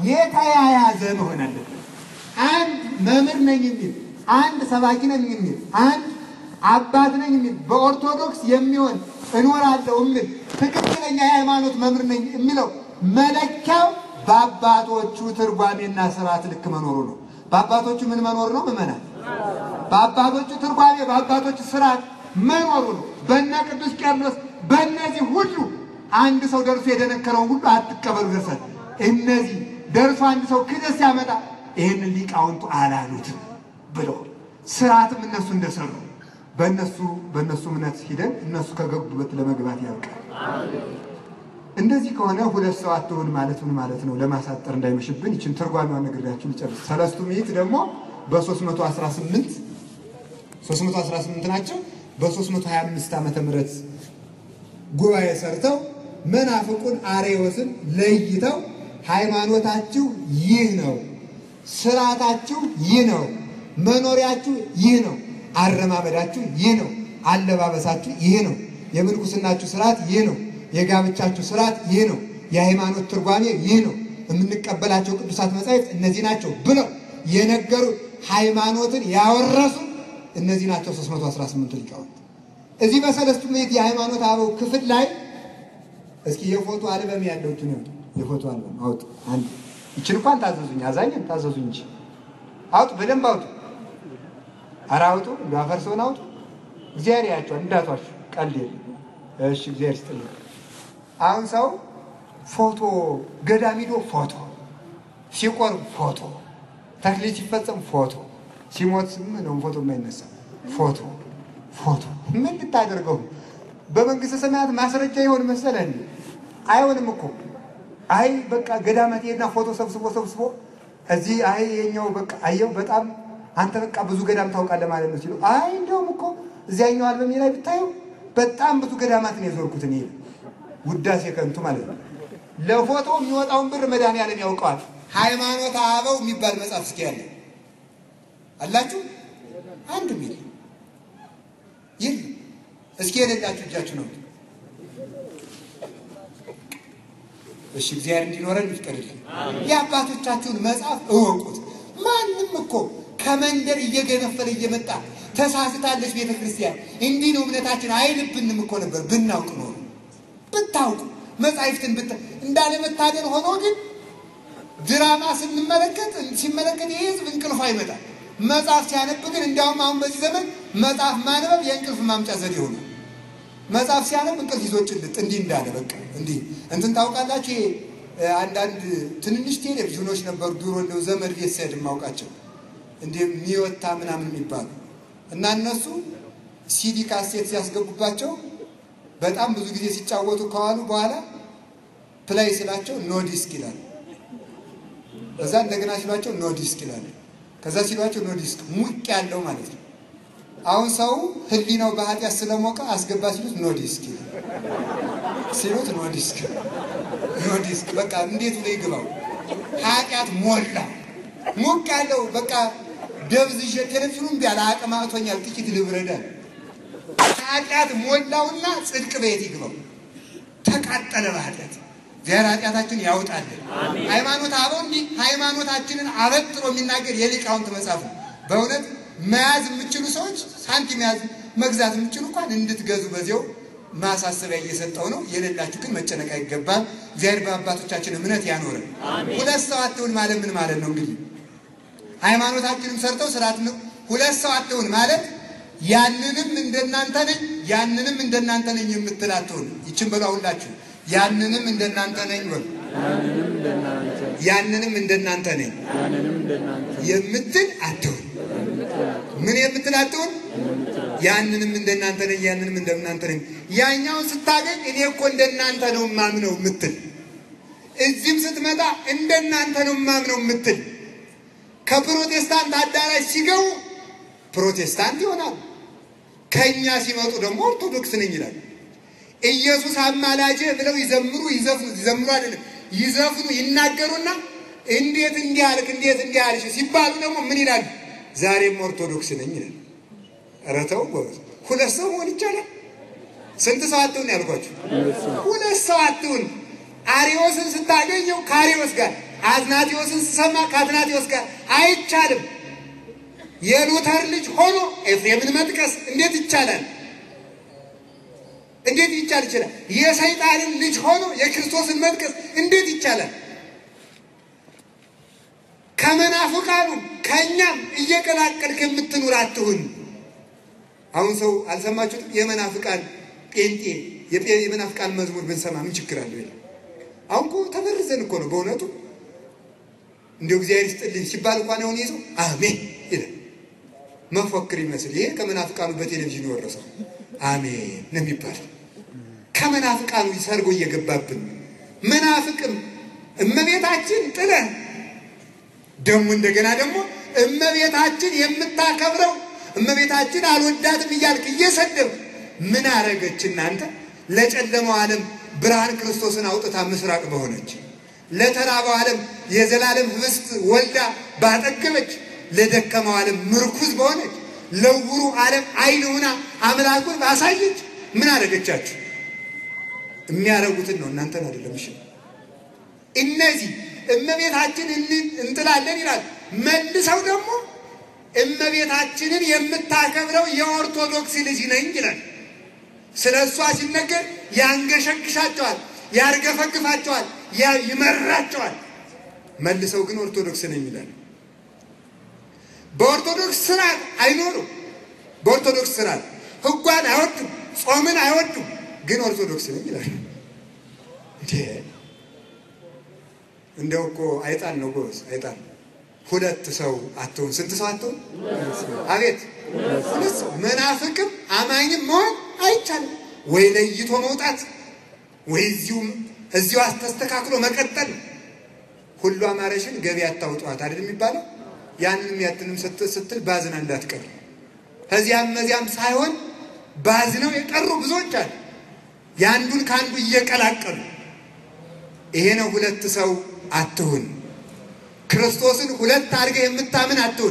የተያያዘ መሆን አለበት። አንድ መምህር ነኝ የሚል አንድ ሰባኪ ነኝ የሚል አንድ አባት ነኝ የሚል በኦርቶዶክስ የሚሆን እኖራለሁ የሚል ትክክለኛ የሃይማኖት መምህር ነኝ የሚለው መለኪያው በአባቶቹ ትርጓሜና ስርዓት ልክ መኖሩ ነው። በአባቶቹ ምን መኖር ነው? ምመናል በአባቶቹ ትርጓሜ በአባቶቹ ስርዓት መኖሩ ነው። በነ ቅዱስ ቄርሎስ በእነዚህ ሁሉ አንድ ሰው ደርሶ የደነከረውን ሁሉ አትቀበሉ ደርሳል። እነዚህ ደርሶ አንድ ሰው ክደት ሲያመጣ ይህንን ሊቃውንቱ አላሉትም ብለው ስርዓትም እነሱ እንደሰሩ በእነሱ በእነሱ እምነት ሂደን እነሱ ከገቡበት ለመግባት ያብቃል። እንደዚህ ከሆነ ሁለት ሰው አትሆን ማለት ምን ማለት ነው? ለማሳጠር እንዳይመሽብን ይችን ትርጓሜዋን ነግሬያችሁ ልጨርስ። ሰለስቱ ምዕት ደግሞ በ318 318 ናቸው። በ325 ዓመተ ምህረት ጉባኤ ሰርተው መናፍቁን አሬዎስን ለይተው ሃይማኖታችሁ ይህ ነው፣ ስርዓታችሁ ይህ ነው፣ መኖሪያችሁ ይህ ነው፣ አረማመዳችሁ ይህ ነው፣ አለባበሳችሁ ይህ ነው፣ የምንኩስናችሁ ስርዓት ይህ ነው፣ የጋብቻችሁ ስርዓት ይህ ነው፣ የሃይማኖት ትርጓሜ ይህ ነው፣ የምንቀበላቸው ቅዱሳት መጻሕፍት እነዚህ ናቸው ብለው የነገሩ ሃይማኖትን ያወረሱ እነዚህ ናቸው 318 ሊቃውንት። እዚህ በሰለስቱ ምዕት የሃይማኖት አበው ክፍል ላይ እስኪ የፎቶ አልበም ያለውትን የፎቶ አልበም አውጡ። አንድ ይችን እንኳን ታዘዙኝ፣ አዛኝም ታዘዙኝ እንጂ አውጡ፣ በደንብ አውጡ። ኧረ አውጡ፣ እንደ አፈር ሰውን አውጡ። እግዚአብሔር ያቸዋል፣ እንዳቷችሁ ቀልድ የለም። እሺ፣ እግዚአብሔር ይስጥልኝ። አሁን ሰው ፎቶ ገዳም ሂዶ ፎቶ ሲቆርብ ፎቶ ተክሊል ሲፈጸም ፎቶ ሲሞት ነው ፎቶ የማይነሳ ፎቶ ፎቶ ምን ልታደርገው? በመንግስተ ሰማያት ማስረጃ ይሆን መሰለ እንዴ? አይሆንም እኮ አይ በቃ ገዳማት ሄድና ፎቶ ሰብስቦ ሰብስቦ እዚህ አይ የኛው በቃ አየው በጣም አንተ በቃ ብዙ ገዳም ታውቃለህ ማለት ነው ሲሉ አይ እንደውም እኮ እዚያኛው አልበሜ ላይ ብታየው በጣም ብዙ ገዳማትን የዞርኩት እኔ ውዳሴ ከንቱ ማለት ነው። ለፎቶ የሚወጣውን ብር መድኃኒዓለም ያውቀዋል። ሃይማኖት አበው የሚባል መጽሐፍ እስኪ ያለ አላችሁ? አንድም የለም የለም። እስኪ የሌላችሁ እጃችሁ ነው። እሺ እግዚአብሔር እንዲኖረን ይፍቀድልን። የአባቶቻችሁን መጽሐፍ እወቁት። ማንም እኮ ከመንደር እየገነፈለ እየመጣ ተሳስታለች ቤተ ክርስቲያን እንዲህ ነው እምነታችን አይልብንም እኮ ነበር ብናውቅ ኖሮ ብታውቁ መጻሕፍትን ብታ እንዳለመታደል ሆኖ ግን ድራማ ስንመለከት ሲመለከት ይህ ህዝብ እንቅልፍ አይመጣም። መጽሐፍ ሲያነብ ግን እንዲያውም አሁን በዚህ ዘመን መጽሐፍ ማንበብ የእንቅልፍ ማምጫ ዘዴ ሆነ። መጽሐፍ ሲያነብ እንቅልፍ ይዞ ጭልጥ እንዲህ እንዳለ በቃ እንዲህ እንትን ታውቃላችሁ። ይሄ አንዳንድ ትንንሽ ቴሌቪዥኖች ነበሩ ድሮ እንደው ዘመድ ቤት ስሄድ የማውቃቸው እንዲህ ሚወታ ምናምን የሚባሉ እና እነሱ ሲዲ ካሴት ሲያስገቡባቸው በጣም ብዙ ጊዜ ሲጫወቱ ከዋሉ በኋላ ፕላይ ስላቸው ኖ ዲስክ ይላል። እዛ እንደገና ሲሏቸው ኖ ዲስክ ይላል። ከዛ ሲሏቸው ኖ ዲስክ ሙቅ ያለው ማለት ነው። አሁን ሰው ህሊናው በኃጢአት ስለሞቀ አስገባ ሲሉት ኖ ዲስክ ይላል። ሲሉት ኖ ዲስክ ኖ ዲስክ በቃ እንዴት ብሎ ይግባው? ኃጢአት ሞላ ሙቅ ያለው በቃ ደብዝዤ ቴሌቪዥኑን ቢያለ አቅም አቅቶኛል ጥቂት ልብረዳል ኃጢአት ሞላውና ጽድቅ ቤት ይግባው። ተቃጠለ በኃጢአት እግዚአብሔር ኃጢአታችን ያውጣልን። ሃይማኖት አበው እንዲህ ሃይማኖታችንን አበጥሮ የሚናገር የሊቃውንት መጽሐፍ ነው። በእውነት መያዝ የምችሉ ሰዎች ሳንቲም መያዝ መግዛት የምችሉ እንኳን እንድትገዙ በዚያው ማሳሰቢያ እየሰጠው ነው። የሌላችሁ ግን መጨነቅ አይገባል። እግዚአብሔር በአባቶቻችን እምነት ያኖረን። ሁለት ሰው አትሁን ማለት ምን ማለት ነው? እንግዲህ ሃይማኖታችንም ሰርተው ስርዓት ነው። ሁለት ሰው አትሁን ማለት ያንንም እንደናንተ ነኝ ያንንም እንደናንተ ነኝ የምትል አትሁን። ይችን በሉ ሁላችሁ ያንንም እንደናንተ ነኝ በሉ። ያንንም እንደናንተ ነኝ የምትል አትሁን። ምን የምትል አትሁን? ያንንም እንደናንተ ነኝ ያንንም እንደናንተ ነኝ። ያኛውን ስታገኝ እኔ እኮ እንደናንተ ነው ማምነው የምትል፣ እዚህም ስትመጣ እንደናንተ ነው ማምነው የምትል ከፕሮቴስታንት አዳራሽ ሲገቡ ፕሮቴስታንት ይሆናል። ከእኛ ሲመጡ ደግሞ ኦርቶዶክስ ነኝ ይላል። ኢየሱስ አማላጄ ብለው ይዘምሩ ይዘፍኑ ይዘምሩ አይደለም ይዘፍኑ ይናገሩና እንዴት እንዲህ አልክ እንዴት እንዲህ አልሽ ሲባሉ ደግሞ ምን ይላሉ? ዛሬም ኦርቶዶክስ ነኝ ይላል። ኧረ ተው ጎበዝ፣ ሁለት ሰው መሆን ይቻላል? ስንት ሰው አትሁን ያልኳችሁ? ሁለት ሰው አትሁን። አሪዮስን ስታገኘው ከአሪዮስ ጋር አትናቴዎስን ስሰማ ከአትናቴዎስ ጋር አይቻልም። የሉተር ልጅ ሆኖ ኤፍሬምን መጥቀስ እንዴት ይቻላል? እንዴት ይቻል ይችላል? የሰይጣንን ልጅ ሆኖ የክርስቶስን መጥቀስ እንዴት ይቻላል? ከመናፍቃኑ ከእኛም እየቀላቀልክ የምትኑር አትሁን። አሁን ሰው አልሰማችሁትም? የመናፍቃን ጴንጤ የመናፍቃን መዝሙር ብንሰማ ምን ችግር አለው? ይላል። አሁን እኮ ተበርዘን እኮ ነው በእውነቱ እንዲሁ እግዚአብሔር ይስጥልኝ ሲባል እንኳን የሆነ ይዘው አሜን ይላል። መፎክር ይመስል ይሄ ከመናፍቃኑ በቴሌቪዥን የወረሰው አሜን ነው የሚባለው። ከመናፍቃኑ ሰርጎ እየገባብን መናፍቅም እመቤታችን ጥለን ደግሞ እንደገና ደግሞ እመቤታችን የምታከብረው እመቤታችን አልወዳትም እያልክ እየሰደብ ምን አረገች እናንተ? ለጨለመው ዓለም ብርሃን ክርስቶስን አውጥታ ምስራቅ በሆነች ለተራበው ዓለም የዘላለም ህብስት ወልዳ ባጠገበች ለደከመው ዓለም ምርኩዝ በሆነች ለውሩ ዓለም አይን ሆና አምላኩን ባሳየች ምን አደረገቻችሁ? የሚያደርጉትን ነው እናንተን አይደለም። እሺ እነዚህ እመቤታችን እንጥላለን ይላል። መልሰው ደግሞ እመቤታችንን የምታከብረው የኦርቶዶክስ ልጅ ነኝ ይላል። ስለ እሷ ሲነገር ያንገሸግሻቸዋል፣ ያርገፈግፋቸዋል፣ ይመራቸዋል። መልሰው ግን ኦርቶዶክስ ነኝ ይላል። በኦርቶዶክስ ስርዓት አይኖሩም። በኦርቶዶክስ ስርዓት ህጓን አይወዱም፣ ጾምን አይወዱም። ግን ኦርቶዶክስ ነኝ ይላል። እንዴ እንደው እኮ አይጣን ነው ጎበዝ፣ አይጣን ሁለት ሰው አትሆን። ስንት ሰው አትሆን? አቤት ሁለት ሰው። መናፍቅም አማኝም መሆን አይቻልም። ወይ ለይቶ መውጣት ወይ እዚሁም እዚሁ አስተስተካክሎ መቀጠል። ሁሉ አማረሽን ገበያ አታውጧት አይደል የሚባለው? ያንንም ያትንም ስትል ባዝና እንዳትቀር። ከዚያም መዚያም ሳይሆን ባዝነው የቀሩ ብዙዎች አሉ። የአንዱን ከአንዱ እየቀላቀሉ ይሄ ነው ሁለት ሰው አትሁን። ክርስቶስን ሁለት አድርገህ የምታምን አትሁን።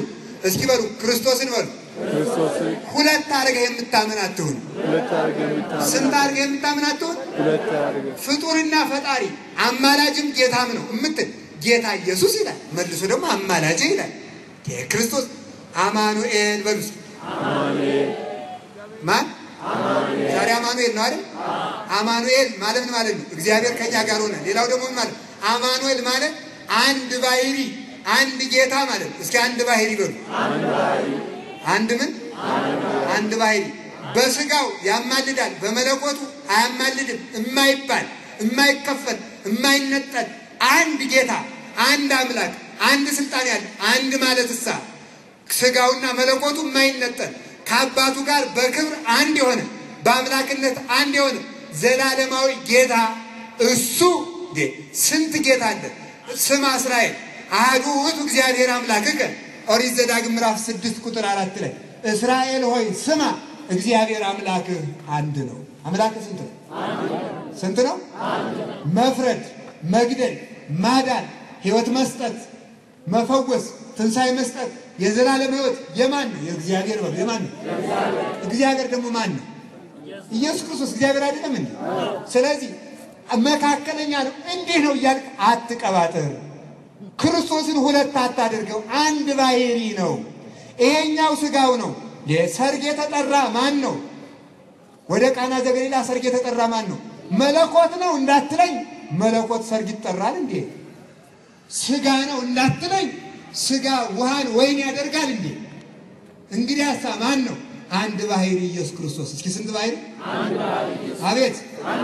እስኪ በሉ ክርስቶስን በሉ ክርስቶስን ሁለት አድርገህ የምታምን አትሁን። ሁለት አድርገህ የምታምን ስንት አድርገህ የምታምን አትሁን። ሁለት አድርገህ ፍጡርና ፈጣሪ አማላጅም ጌታም ነው እምትል ጌታ ኢየሱስ ይላል። መልሶ ደግሞ አማላጅ ይላል። ይሄ ክርስቶስ አማኑኤል በሉ እስኪ። አሜን ማን ዛሬ አማኑኤል ነው አይደል? አማኑኤል ማለት ምን ማለት ነው? እግዚአብሔር ከኛ ጋር ሆነ። ሌላው ደግሞ ምን ማለት አማኑኤል ማለት አንድ ባህሪ አንድ ጌታ ማለት ነው። እስኪ አንድ ባህሪ በሉ። አንድ ምን አንድ ባህሪ በስጋው ያማልዳል፣ በመለኮቱ አያማልድም። የማይባል የማይከፈል የማይነጠል አንድ ጌታ አንድ አምላክ አንድ ስልጣን ያለ አንድ ማለት እሳ ስጋውና መለኮቱ የማይነጠል ከአባቱ ጋር በክብር አንድ የሆነ በአምላክነት አንድ የሆነ ዘላለማዊ ጌታ እሱ እንዴ! ስንት ጌታ አለ። ስማ እስራኤል አሐዱ ውእቱ እግዚአብሔር አምላክከ ኦሪት ዘዳግም ምዕራፍ ስድስት ቁጥር አራት ላይ እስራኤል ሆይ ስማ እግዚአብሔር አምላክህ አንድ ነው። አምላክህ ስንት ነው? ስንት ነው? መፍረድ፣ መግደል፣ ማዳን፣ ሕይወት መስጠት፣ መፈወስ፣ ትንሣኤ መስጠት፣ የዘላለም ሕይወት የማን ነው? የእግዚአብሔር በሉ። የማን ነው? እግዚአብሔር ደግሞ ማን ነው? ኢየሱስ ክርስቶስ እግዚአብሔር አይደለም እንዴ? ስለዚህ መካከለኛ ነው። እንዲህ ነው እያልክ አትቀባጥር። ክርስቶስን ሁለት አታድርገው፣ አንድ ባህሪ ነው። ይሄኛው ስጋው ነው። ሰርግ የተጠራ ማን ነው? ወደ ቃና ዘገሊላ ሰርግ የተጠራ ማን ነው? መለኮት ነው እንዳትለኝ፣ መለኮት ሰርግ ይጠራል እንዴ? ስጋ ነው እንዳትለኝ፣ ስጋ ውሃን ወይን ያደርጋል እንዴ? እንግዲህ ሀሳ ማን ነው? አንድ ባህሪ ኢየሱስ ክርስቶስ። እስኪ ስንት ባህሪ? አቤት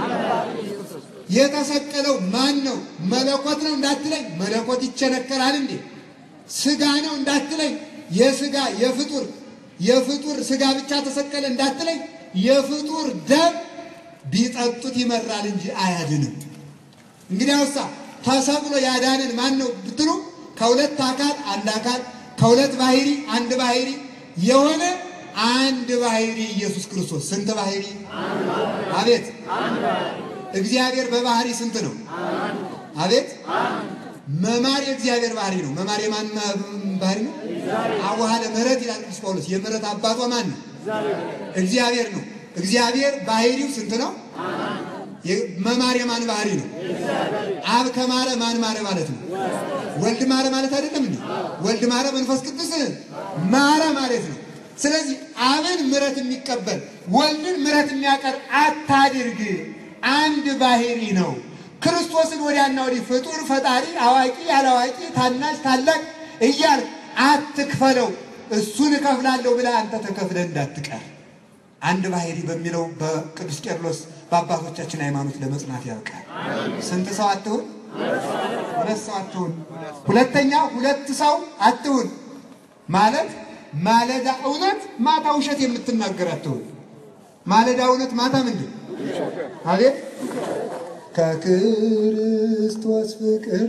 የተሰቀለው ማን ነው? መለኮት ነው እንዳትለኝ፣ መለኮት ይቸነከራል እንዴ? ስጋ ነው እንዳትለኝ፣ የስጋ የፍጡር የፍጡር ስጋ ብቻ ተሰቀለ እንዳትለኝ፣ የፍጡር ደም ቢጠጡት ይመራል እንጂ አያድንም። እንግዲያውሳ ተሰቅሎ ያዳንን ማን ነው ብትሉ ከሁለት አካል አንድ አካል ከሁለት ባህሪ አንድ ባህሪ የሆነ አንድ ባህሪ ኢየሱስ ክርስቶስ። ስንት ባህሪ? አቤት እግዚአብሔር በባህሪ ስንት ነው? አቤት መማር የእግዚአብሔር ባህሪ ነው። መማር የማን ባህሪ ነው? አዋሃደ ምሕረት ይላል ቅዱስ ጳውሎስ። የምሕረት አባቷ ማን ነው? እግዚአብሔር ነው። እግዚአብሔር ባህሪው ስንት ነው? መማር የማን ባህሪ ነው? አብ ከማረ ማን ማረ ማለት ነው? ወልድ ማረ ማለት አይደለም እንዴ? ወልድ ማረ መንፈስ ቅዱስ ማረ ማለት ነው። ስለዚህ አብን ምሕረት የሚቀበል ወልድን ምሕረት የሚያቀርብ አታድርግ። አንድ ባህሪ ነው። ክርስቶስን ወዲያና ወዲህ ፍጡር፣ ፈጣሪ፣ አዋቂ፣ ያላዋቂ፣ ታናሽ፣ ታላቅ እያል አትክፈለው። እሱን እከፍላለሁ ብለህ አንተ ተከፍለህ እንዳትቀር አንድ ባህሪ በሚለው በቅዱስ ቄርሎስ በአባቶቻችን ሃይማኖት ለመጽናት ያውቃል። ስንት ሰው አትሁን? ሁለት ሰው አትሁን። ሁለተኛ ሁለት ሰው አትሁን ማለት ማለዳ እውነት ማታ ውሸት የምትናገር አትሁን። ማለዳ እውነት ማታ ምንድን አቤት ከክርስቶስ ፍቅር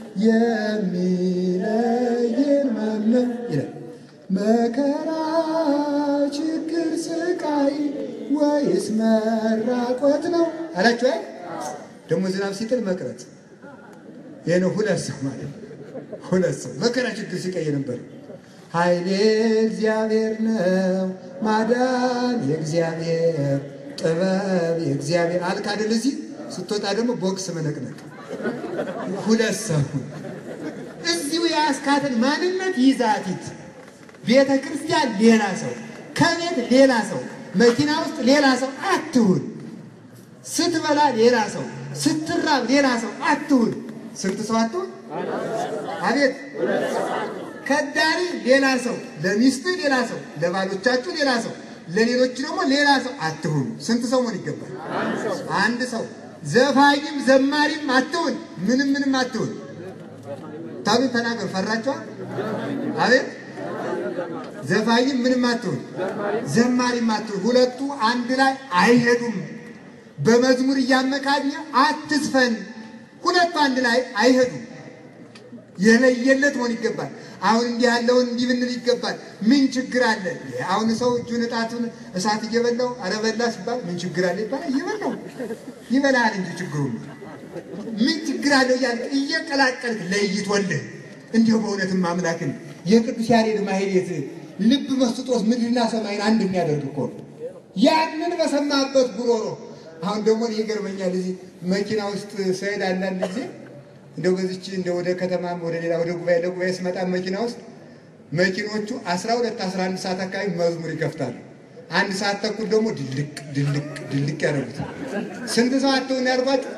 የሚለየን ማነው ይላል። መከራ፣ ችግር፣ ስቃይ ወይስ መራቆት ነው አላችሁ። አይ ደግሞ ዝናብ ሲጥል መቅረት ይህ ነው። ሁለት ሰው ማለት ሁለት ሰው መከራ፣ ችግር፣ ስቃይ ነበር። ኃይሌ እግዚአብሔር ነው፣ ማዳን የእግዚአብሔር ጥበብ የእግዚአብሔር አልክ አይደል? እዚህ ስትወጣ ደግሞ ቦክስ መነቅነቅ። ሁለት ሰው እዚሁ የአስካትን ማንነት ይዛቲት ቤተ ክርስቲያን ሌላ ሰው፣ ከቤት ሌላ ሰው፣ መኪና ውስጥ ሌላ ሰው አትሁን። ስትበላ ሌላ ሰው፣ ስትራብ ሌላ ሰው አትሁን። ስንት ሰው አትሁን? አቤት ከዳሪ ሌላ ሰው፣ ለሚስት ሌላ ሰው፣ ለባሎቻችሁ ሌላ ሰው፣ ለሌሎች ደግሞ ሌላ ሰው አትሁኑ። ስንት ሰው መሆን ይገባል? አንድ ሰው። ዘፋኝም ዘማሪም አትሁን። ምንም ምንም አትሁን። ታሉ ተናገር። ፈራቸዋል። አቤት ዘፋኝም ምንም አትሁን፣ ዘማሪም አትሁን። ሁለቱ አንድ ላይ አይሄዱም። በመዝሙር እያመካኘ አትዝፈን። ሁለቱ አንድ ላይ አይሄዱም። የለየለት መሆን ይገባል። አሁን እንዲህ ያለውን እንዲህ ብንል ይገባል። ምን ችግር አለ? አሁን ሰው እጁን እጣቱን እሳት እየበላው አረበላ ሲባል ምን ችግር አለ ይባላል። እየበላው ይበላል እንጂ ችግሩ ምን ችግር አለው እያልክ እየቀላቀልክ ለይቶልህ እንዲሁ በእውነትም አምላክን የቅዱስ ያሬድ ማህሌት ልብ መስጦት ምድርና ሰማይን አንድ የሚያደርግ እኮ ነው። ያንን በሰማበት ጉሮሮ አሁን ደግሞ እኔ ይገርመኛል። እዚህ መኪና ውስጥ ስሄድ አንዳንድ ጊዜ እንደው በዚች እንደ ወደ ከተማም ወደ ሌላ ወደ ጉባኤ ለጉባኤ ስመጣ መኪና ውስጥ መኪኖቹ 12 11 ሰዓት አካባቢ መዝሙር ይከፍታሉ። አንድ ሰዓት ተኩል ደግሞ ድልቅ ድልቅ ድልቅ ያደርጉት። ስንት ሰው አትሆን ያልኳቸው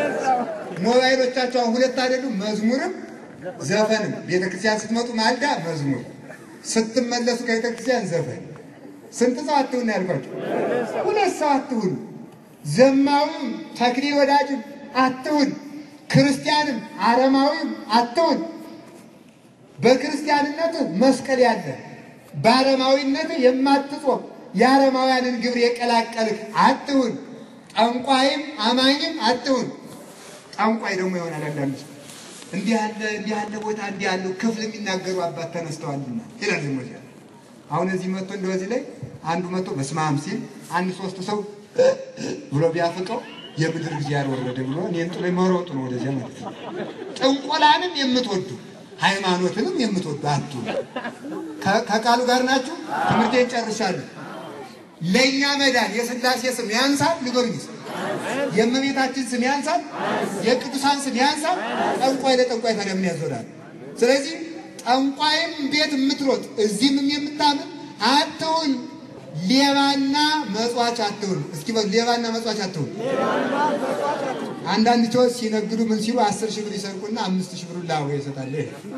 ሞባይሎቻቸው አሁን ሁለት አይደሉም። መዝሙርም ዘፈንም ቤተክርስቲያን ስትመጡ ማልዳ መዝሙር፣ ስትመለሱ ከቤተክርስቲያን ዘፈን። ስንት ሰው አትሁን ያልኳቸው? ሁለት ሰው አትሁን። ዘማዊም ተክሊል ወዳጅም አትሁን፣ ክርስቲያንም አረማዊም አትሁን። በክርስቲያንነት መስቀል ያለ በአረማዊነት የማትጾም የአረማውያንን ግብር የቀላቀልክ አትሁን። ጠንቋይም አማኝም አትሁን። ጠንቋይ ደግሞ ይሆናል አንዳንድ ሰው እንዲህ ያለ እንዲህ ያለ ቦታ እንዲህ ያለው ክፍል የሚናገሩ አባት ተነስተዋልና ይላል። ዝም ብሎ አሁን እዚህ መጥቶ እንደዚህ ላይ አንዱ መጥቶ በስመ አብ ሲል አንድ ሶስት ሰው ብሎ ቢያፍቀው የምድር እግዚአብሔር ወረደ ብሎ እኔን ጥሎ መሮጡ ነው ወደዚያ ማለት ነው። ጥንቆላንም የምትወዱ ሃይማኖትንም የምትወዱ አቱ ከቃሉ ጋር ናችሁ። ትምህርቴን ጨርሻለሁ። ለእኛ መዳን የሥላሴ ስም ያንሳል? ንገሩኝ። የእመቤታችን ስም ያንሳል? የቅዱሳን ስም ያንሳል? ጠንቋይ ለጠንቋይ ታዲያ ምን ያዞራል? ስለዚህ ጠንቋይም ቤት የምትሮጥ እዚህም የምታምን አትሁን። ሌባና መጽዋች አትሁን። እስኪ በሉ ሌባና መጽዋች አትሁን። አንዳንድ ሰዎች ሲነግዱ ምን ሲሉ አስር ሺህ ብር ይሰርቁና አምስት ሺህ ብሩን ላወ ይሰጣል።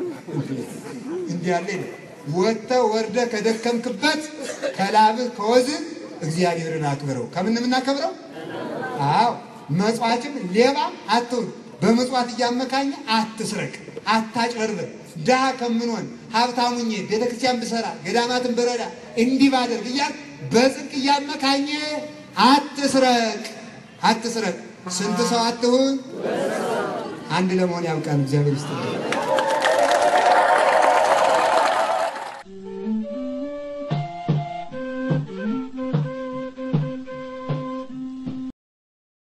እንዲህ ያለ ወጥተህ ወርደህ ከደከምክበት ከላብህ ከወዝህ እግዚአብሔርን አክብረው። ከምን የምናከብረው? አዎ መጽዋችም ሌባ አትሁን። በመጽዋት እያመካኘ አትስረቅ፣ አታጭበርበር። ድሃ ከምንሆን ሀብታሙኜ ቤተክርስቲያን ብሰራ ገዳማትን ብረዳ እንዲህ ባደርግ እያል በጽድቅ እያመካኘ አትስረቅ፣ አትስረቅ። ስንት ሰው አትሁን? አንድ ለመሆን ያብቃን። እግዚአብሔር ይስጥልን።